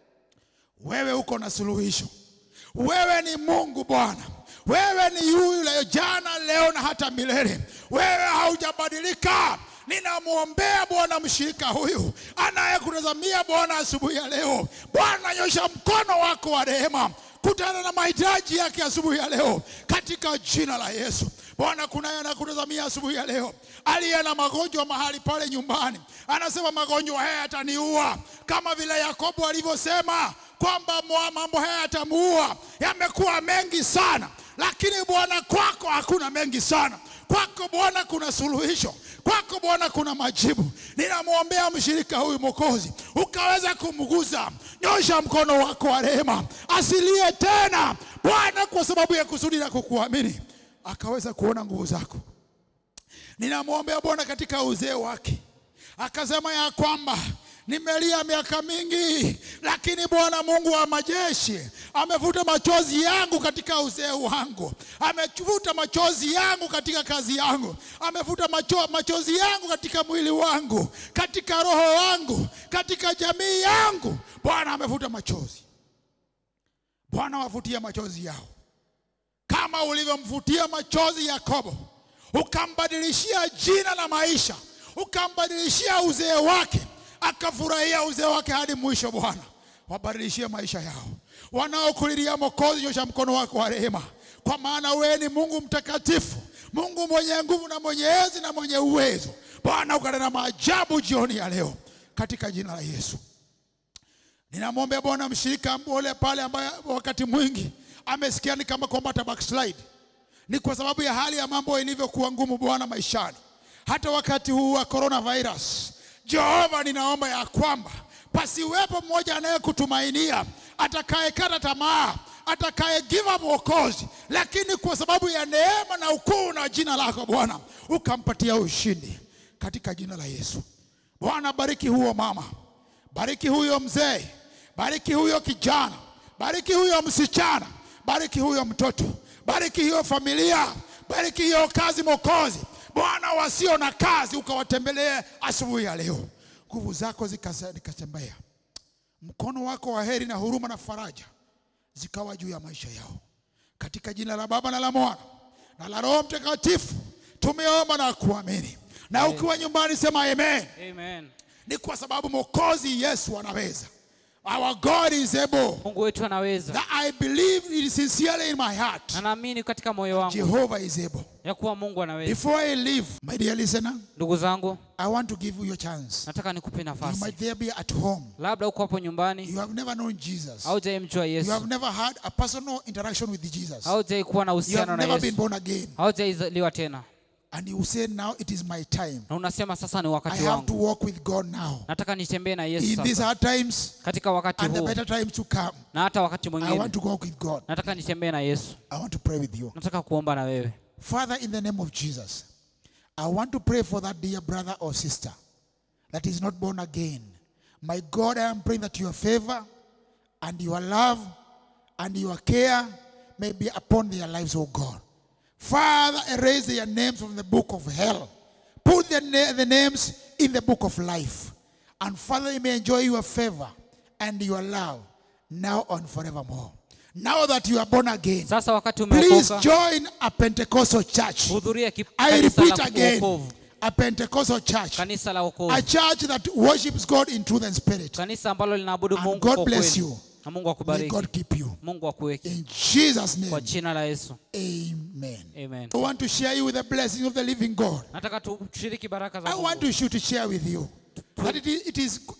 Speaker 5: wewe uko na suluhisho. Wewe ni Mungu Bwana, wewe ni yule jana, leo na hata milele. Wewe haujabadilika. Ninamwombea Bwana mshirika huyu anayekutazamia Bwana asubuhi ya leo. Bwana, nyosha mkono wako wa rehema kutana na mahitaji yake asubuhi ya leo katika jina la Yesu. Bwana, kunaye anakutazamia asubuhi ya leo aliye na magonjwa mahali pale nyumbani, anasema magonjwa haya yataniua, kama vile Yakobo alivyosema kwamba mwa- mambo haya yatamuua. Yamekuwa mengi sana, lakini Bwana, kwako hakuna mengi sana. Kwako Bwana kuna suluhisho, kwako Bwana kuna majibu. Ninamwombea mshirika huyu Mwokozi, ukaweza kumguza, nyosha mkono wako wa rehema, asilie tena Bwana, kwa sababu ya kusudi la kukuamini, akaweza kuona nguvu zako. Ninamwombea Bwana katika uzee wake, akasema ya kwamba nimelia miaka mingi, lakini Bwana Mungu wa majeshi amevuta machozi yangu katika uzee wangu, amevuta machozi yangu katika kazi yangu, amevuta macho, machozi yangu katika mwili wangu, katika roho wangu, katika jamii yangu. Bwana amevuta machozi. Bwana wavutia machozi yao kama ulivyomvutia machozi Yakobo, ukambadilishia jina la maisha, ukambadilishia uzee wake, akafurahia uzee wake hadi mwisho. Bwana, wabadilishie maisha yao. Wanaokulilia Mwokozi, nyosha mkono wako wa rehema, kwa maana wewe ni Mungu mtakatifu, Mungu mwenye nguvu na mwenye enzi na mwenye uwezo. Bwana, ukanena maajabu jioni ya leo katika jina la Yesu. Ninamwombea Bwana mshirika mbole pale ambaye wakati mwingi amesikia ni kama kwamba ata backslide. Ni kwa sababu ya hali ya mambo ilivyokuwa ngumu Bwana maishani, hata wakati huu wa coronavirus. Jehova, ninaomba ya kwamba pasiwepo mmoja anayekutumainia atakayekata tamaa, atakaye give up wokozi, lakini kwa sababu ya neema na ukuu na jina lako Bwana ukampatia ushindi katika jina la Yesu. Bwana, bariki huo mama, bariki huyo mzee, bariki huyo kijana, bariki huyo msichana, bariki huyo mtoto, bariki hiyo familia, bariki hiyo kazi Mwokozi. Bwana, wasio na kazi ukawatembelee asubuhi ya leo, nguvu zako zikasa- zikatembea, mkono wako wa heri na huruma na faraja zikawa juu ya maisha yao, katika jina la Baba na la Mwana na la Roho Mtakatifu tumeomba na kuamini. Na ukiwa nyumbani sema amen.
Speaker 6: Amen.
Speaker 5: Ni kwa sababu Mwokozi Yesu anaweza. Our God is able.
Speaker 6: Mungu wetu anaweza,
Speaker 5: That I believe it sincerely in my heart.
Speaker 6: na naamini katika moyo wangu
Speaker 5: Jehovah is able.
Speaker 6: ya kuwa Mungu anaweza.
Speaker 5: Before I leave, my dear listener,
Speaker 6: Ndugu zangu,
Speaker 5: I want to give you your chance.
Speaker 6: nataka nikupe
Speaker 5: You
Speaker 6: nafasi.
Speaker 5: might there be at home.
Speaker 6: Labda uko hapo nyumbani,
Speaker 5: You have never known Jesus.
Speaker 6: haujaimjua
Speaker 5: You have
Speaker 6: Yesu,
Speaker 5: never had a personal interaction with Jesus.
Speaker 6: haujai kuwa na
Speaker 5: You
Speaker 6: uhusiano
Speaker 5: have
Speaker 6: na
Speaker 5: never been
Speaker 6: Yesu,
Speaker 5: born again.
Speaker 6: haujaizaliwa tena,
Speaker 5: And you say now it is my time.
Speaker 6: na unasema sasa ni
Speaker 5: I
Speaker 6: wakati
Speaker 5: have to
Speaker 6: wangu,
Speaker 5: walk with God now.
Speaker 6: nataka nitembee na Yesu
Speaker 5: In these
Speaker 6: sasa,
Speaker 5: hard times
Speaker 6: katika wakati
Speaker 5: and the
Speaker 6: huu
Speaker 5: better times to come,
Speaker 6: na hata wakati
Speaker 5: I
Speaker 6: mwingine,
Speaker 5: want to walk with God.
Speaker 6: nataka nitembee na Yesu,
Speaker 5: I want to pray with you.
Speaker 6: nataka kuomba na wewe.
Speaker 5: Father, in the name of Jesus, I want to pray for that dear brother or sister that is not born again. My God, I am praying that your favor and your love and your care may be upon their lives, oh God. Father, erase their names from the book of hell. Put their na- the names in the book of life. And Father, they may enjoy your favor and your love now and forevermore. Now that you are born again,
Speaker 6: Sasa wakati
Speaker 5: Please
Speaker 6: umeokoka,
Speaker 5: join a Pentecostal church.
Speaker 6: hudhuria kip-
Speaker 5: I
Speaker 6: kanisa
Speaker 5: repeat
Speaker 6: la
Speaker 5: again,
Speaker 6: wokovu,
Speaker 5: a Pentecostal church.
Speaker 6: kanisa la
Speaker 5: A
Speaker 6: wokovu,
Speaker 5: church that worships God in truth and spirit.
Speaker 6: kanisa ambalo linaabudu
Speaker 5: And
Speaker 6: Mungu
Speaker 5: God
Speaker 6: kwa
Speaker 5: bless
Speaker 6: kweli.
Speaker 5: you.
Speaker 6: Na Mungu
Speaker 5: May
Speaker 6: akubariki,
Speaker 5: God keep you.
Speaker 6: Mungu akuweke
Speaker 5: In Jesus'
Speaker 6: kwa
Speaker 5: name,
Speaker 6: jina la Yesu,
Speaker 5: amen.
Speaker 6: amen.
Speaker 5: I want to share you with the blessing of the living God.
Speaker 6: Nataka tushiriki baraka za
Speaker 5: I want
Speaker 6: Mungu.
Speaker 5: to shoot to share with you that it is, it is, it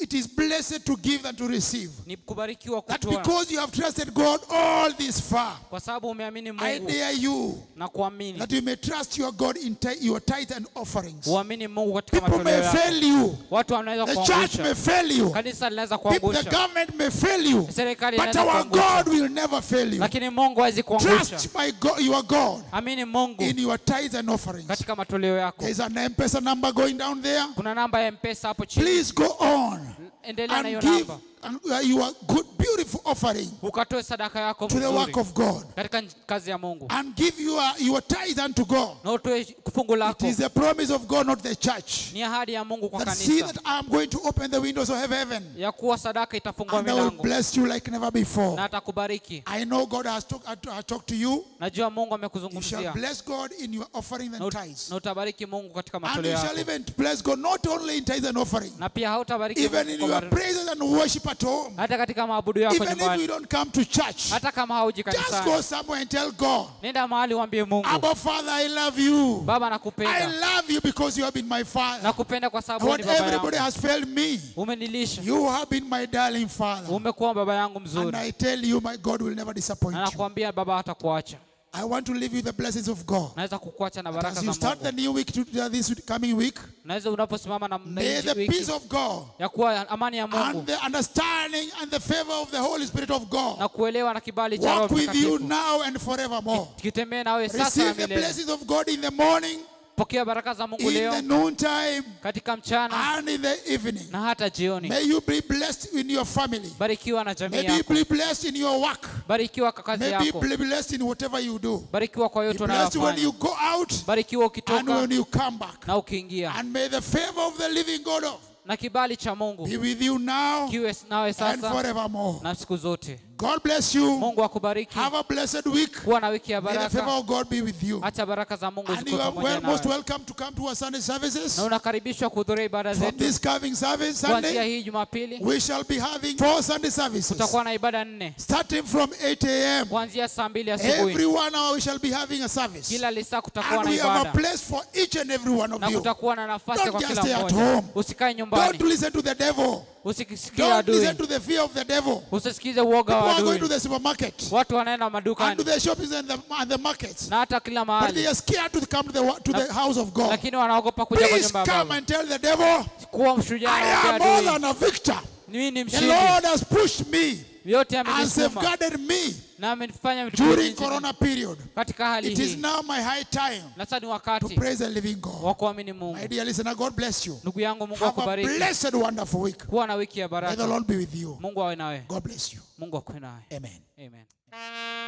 Speaker 5: It is blessed to give and to receive.
Speaker 6: ni kubarikiwa
Speaker 5: That
Speaker 6: kutoa
Speaker 5: because you have trusted God all this far,
Speaker 6: kwa sababu umeamini
Speaker 5: I
Speaker 6: mungu
Speaker 5: dare you
Speaker 6: na kuamini
Speaker 5: that you may trust your God in ti- your tithe and offerings.
Speaker 6: uamini mungu katika
Speaker 5: People
Speaker 6: matoleo
Speaker 5: may
Speaker 6: yako
Speaker 5: fail you.
Speaker 6: watu wanaweza
Speaker 5: The church may
Speaker 6: kuangusha
Speaker 5: fail you.
Speaker 6: kanisa linaweza
Speaker 5: People, the
Speaker 6: kuangusha
Speaker 5: government may fail you.
Speaker 6: serikali
Speaker 5: But
Speaker 6: inaweza
Speaker 5: our
Speaker 6: kuangusha
Speaker 5: God will never fail you.
Speaker 6: lakini mungu hawezi kuangusha
Speaker 5: Trust my God, your God
Speaker 6: amini mungu
Speaker 5: in your tithes and offerings.
Speaker 6: katika matoleo yako
Speaker 5: There's an M-Pesa number going down there.
Speaker 6: kuna namba ya mpesa hapo chini
Speaker 5: Please go on
Speaker 6: endelea na hiyo
Speaker 5: and give
Speaker 6: namba
Speaker 5: and, uh, your good, beautiful offering
Speaker 6: ukatoe sadaka yako
Speaker 5: to the work
Speaker 6: mzuri
Speaker 5: of God
Speaker 6: katika kazi ya mungu
Speaker 5: and give your, your tithe unto God.
Speaker 6: na utoe fungu
Speaker 5: It
Speaker 6: lako
Speaker 5: is the promise of God, not the church.
Speaker 6: ni ahadi ya mungu kwa
Speaker 5: That see
Speaker 6: kanisa
Speaker 5: that I'm going to open the windows of heaven
Speaker 6: ya kuwa sadaka itafungua
Speaker 5: and I will
Speaker 6: milango
Speaker 5: bless you like never before.
Speaker 6: na atakubariki
Speaker 5: I know God has, talk, has talked to you.
Speaker 6: najua mungu
Speaker 5: You shall
Speaker 6: amekuzungumzia
Speaker 5: bless God in your offering
Speaker 6: na
Speaker 5: and
Speaker 6: ut-
Speaker 5: tithes.
Speaker 6: na utabariki mungu katika
Speaker 5: And you
Speaker 6: matoleo
Speaker 5: shall
Speaker 6: yako
Speaker 5: even bless God not only in tithes and offering,
Speaker 6: na pia hautabariki
Speaker 5: even
Speaker 6: Mungu
Speaker 5: in
Speaker 6: kwa
Speaker 5: your
Speaker 6: mari-
Speaker 5: praises and worship at home.
Speaker 6: hata katika maabudu yako
Speaker 5: Even if you
Speaker 6: nyumbani
Speaker 5: don't come to church,
Speaker 6: hata kama hauji
Speaker 5: just go
Speaker 6: kanisani
Speaker 5: somewhere and tell God,
Speaker 6: nenda mahali uambie mungu
Speaker 5: Abba Father, I love you.
Speaker 6: baba
Speaker 5: I
Speaker 6: nakupenda
Speaker 5: love you because you have been my father.
Speaker 6: nakupenda kwa sababu
Speaker 5: What
Speaker 6: ni baba
Speaker 5: everybody
Speaker 6: yangu
Speaker 5: has failed me,
Speaker 6: umenilisha
Speaker 5: you have been my darling father.
Speaker 6: umekuwa baba yangu
Speaker 5: And
Speaker 6: mzuri
Speaker 5: I tell you, my God will never disappoint
Speaker 6: na
Speaker 5: you.
Speaker 6: nakwambia baba hatakuacha
Speaker 5: I want to leave you the blessings of God.
Speaker 6: naweza kukuacha na baraka
Speaker 5: As you
Speaker 6: za
Speaker 5: start the
Speaker 6: mungu
Speaker 5: new week, to, uh, this coming week,
Speaker 6: naweza unaposimama na na
Speaker 5: may
Speaker 6: hii
Speaker 5: the
Speaker 6: wiki
Speaker 5: peace of God
Speaker 6: ya kuwa amani ya
Speaker 5: and
Speaker 6: mungu
Speaker 5: the understanding and the favor of the Holy Spirit of God
Speaker 6: na kuelewa na kibali cha
Speaker 5: walk
Speaker 6: roho
Speaker 5: with you
Speaker 6: mtakatifu
Speaker 5: now and forevermore.
Speaker 6: kitembee nawe sasa na
Speaker 5: Receive the
Speaker 6: milele
Speaker 5: blessings of God in the morning,
Speaker 6: pokea baraka za mungu
Speaker 5: in the
Speaker 6: leo
Speaker 5: noontime,
Speaker 6: katika mchana
Speaker 5: and in the evening.
Speaker 6: na hata jioni
Speaker 5: May you be blessed in your family.
Speaker 6: barikiwa na jamii
Speaker 5: May you
Speaker 6: yako
Speaker 5: be blessed in your work.
Speaker 6: barikiwa kwa kazi
Speaker 5: May be
Speaker 6: yako
Speaker 5: blessed in whatever you do.
Speaker 6: barikiwa kwa
Speaker 5: Be
Speaker 6: yote
Speaker 5: blessed when you
Speaker 6: unayofanya
Speaker 5: go out
Speaker 6: barikiwa
Speaker 5: and
Speaker 6: ukitoka
Speaker 5: when you come back.
Speaker 6: na ukiingia
Speaker 5: And may the favor of the living God of
Speaker 6: na kibali cha mungu
Speaker 5: be with you now
Speaker 6: kiwe nawe
Speaker 5: and
Speaker 6: sasa
Speaker 5: forevermore.
Speaker 6: na siku zote
Speaker 5: God bless you.
Speaker 6: mungu akubariki
Speaker 5: Have a blessed week.
Speaker 6: kuwa na wiki ya
Speaker 5: May the favor
Speaker 6: baraka
Speaker 5: of God be with you.
Speaker 6: hacha baraka za mungu
Speaker 5: And you
Speaker 6: zikuwe
Speaker 5: are
Speaker 6: pamoja
Speaker 5: well, most
Speaker 6: nawe
Speaker 5: welcome to come to our Sunday services.
Speaker 6: na unakaribishwa kuhudhuria ibada
Speaker 5: From
Speaker 6: zetu
Speaker 5: this coming service
Speaker 6: kuanzia
Speaker 5: Sunday,
Speaker 6: hii jumapili
Speaker 5: we shall be having four Sunday services.
Speaker 6: tutakuwa na ibada nne
Speaker 5: Starting from 8 a.m.
Speaker 6: kuanzia saa mbili
Speaker 5: Every
Speaker 6: asubuhi
Speaker 5: one hour we shall be having a service.
Speaker 6: kila lisaa kutakuwa
Speaker 5: And
Speaker 6: na
Speaker 5: we have a
Speaker 6: ibada
Speaker 5: place for each and every one of
Speaker 6: na
Speaker 5: you.
Speaker 6: kutakuwa na nafasi
Speaker 5: Don't
Speaker 6: kwa
Speaker 5: just
Speaker 6: kila
Speaker 5: stay at
Speaker 6: mmoja
Speaker 5: home.
Speaker 6: usikae
Speaker 5: Don't
Speaker 6: nyumbani
Speaker 5: listen to the devil.
Speaker 6: usikisikie
Speaker 5: Don't
Speaker 6: adui
Speaker 5: listen to the fear of the devil.
Speaker 6: usisikize uoga
Speaker 5: People
Speaker 6: wa
Speaker 5: are going to
Speaker 6: adui
Speaker 5: the supermarket
Speaker 6: watu wanaenda
Speaker 5: and to
Speaker 6: madukani
Speaker 5: the shoppings and the, and the markets.
Speaker 6: na hata kila
Speaker 5: But
Speaker 6: mahali
Speaker 5: they are scared to come to the, to the house of God.
Speaker 6: lakini wanaogopa kuja kwa
Speaker 5: Please
Speaker 6: nyumba ya
Speaker 5: come
Speaker 6: baba
Speaker 5: and tell the devil,
Speaker 6: kuwa mshujaa
Speaker 5: I
Speaker 6: na
Speaker 5: am more
Speaker 6: adui
Speaker 5: than a victor.
Speaker 6: mimi ni
Speaker 5: The
Speaker 6: mshindi
Speaker 5: Lord has pushed me
Speaker 6: yote
Speaker 5: and
Speaker 6: amenisukuma
Speaker 5: safeguarded me
Speaker 6: na amenifanya vitu
Speaker 5: during
Speaker 6: vingi
Speaker 5: Corona period.
Speaker 6: katika hali
Speaker 5: It is
Speaker 6: hii
Speaker 5: now my high time
Speaker 6: na sasa ni
Speaker 5: to
Speaker 6: wakati
Speaker 5: praise the living God.
Speaker 6: wa kuamini mungu
Speaker 5: My dear listener, God bless you.
Speaker 6: ndugu yangu mungu
Speaker 5: Have a
Speaker 6: akubariki
Speaker 5: blessed, wonderful week.
Speaker 6: kuwa na wiki ya
Speaker 5: May the
Speaker 6: baraka
Speaker 5: Lord be with you.
Speaker 6: mungu awe nawe
Speaker 5: God bless you.
Speaker 6: mungu akuwe nawe
Speaker 5: Amen.
Speaker 6: amen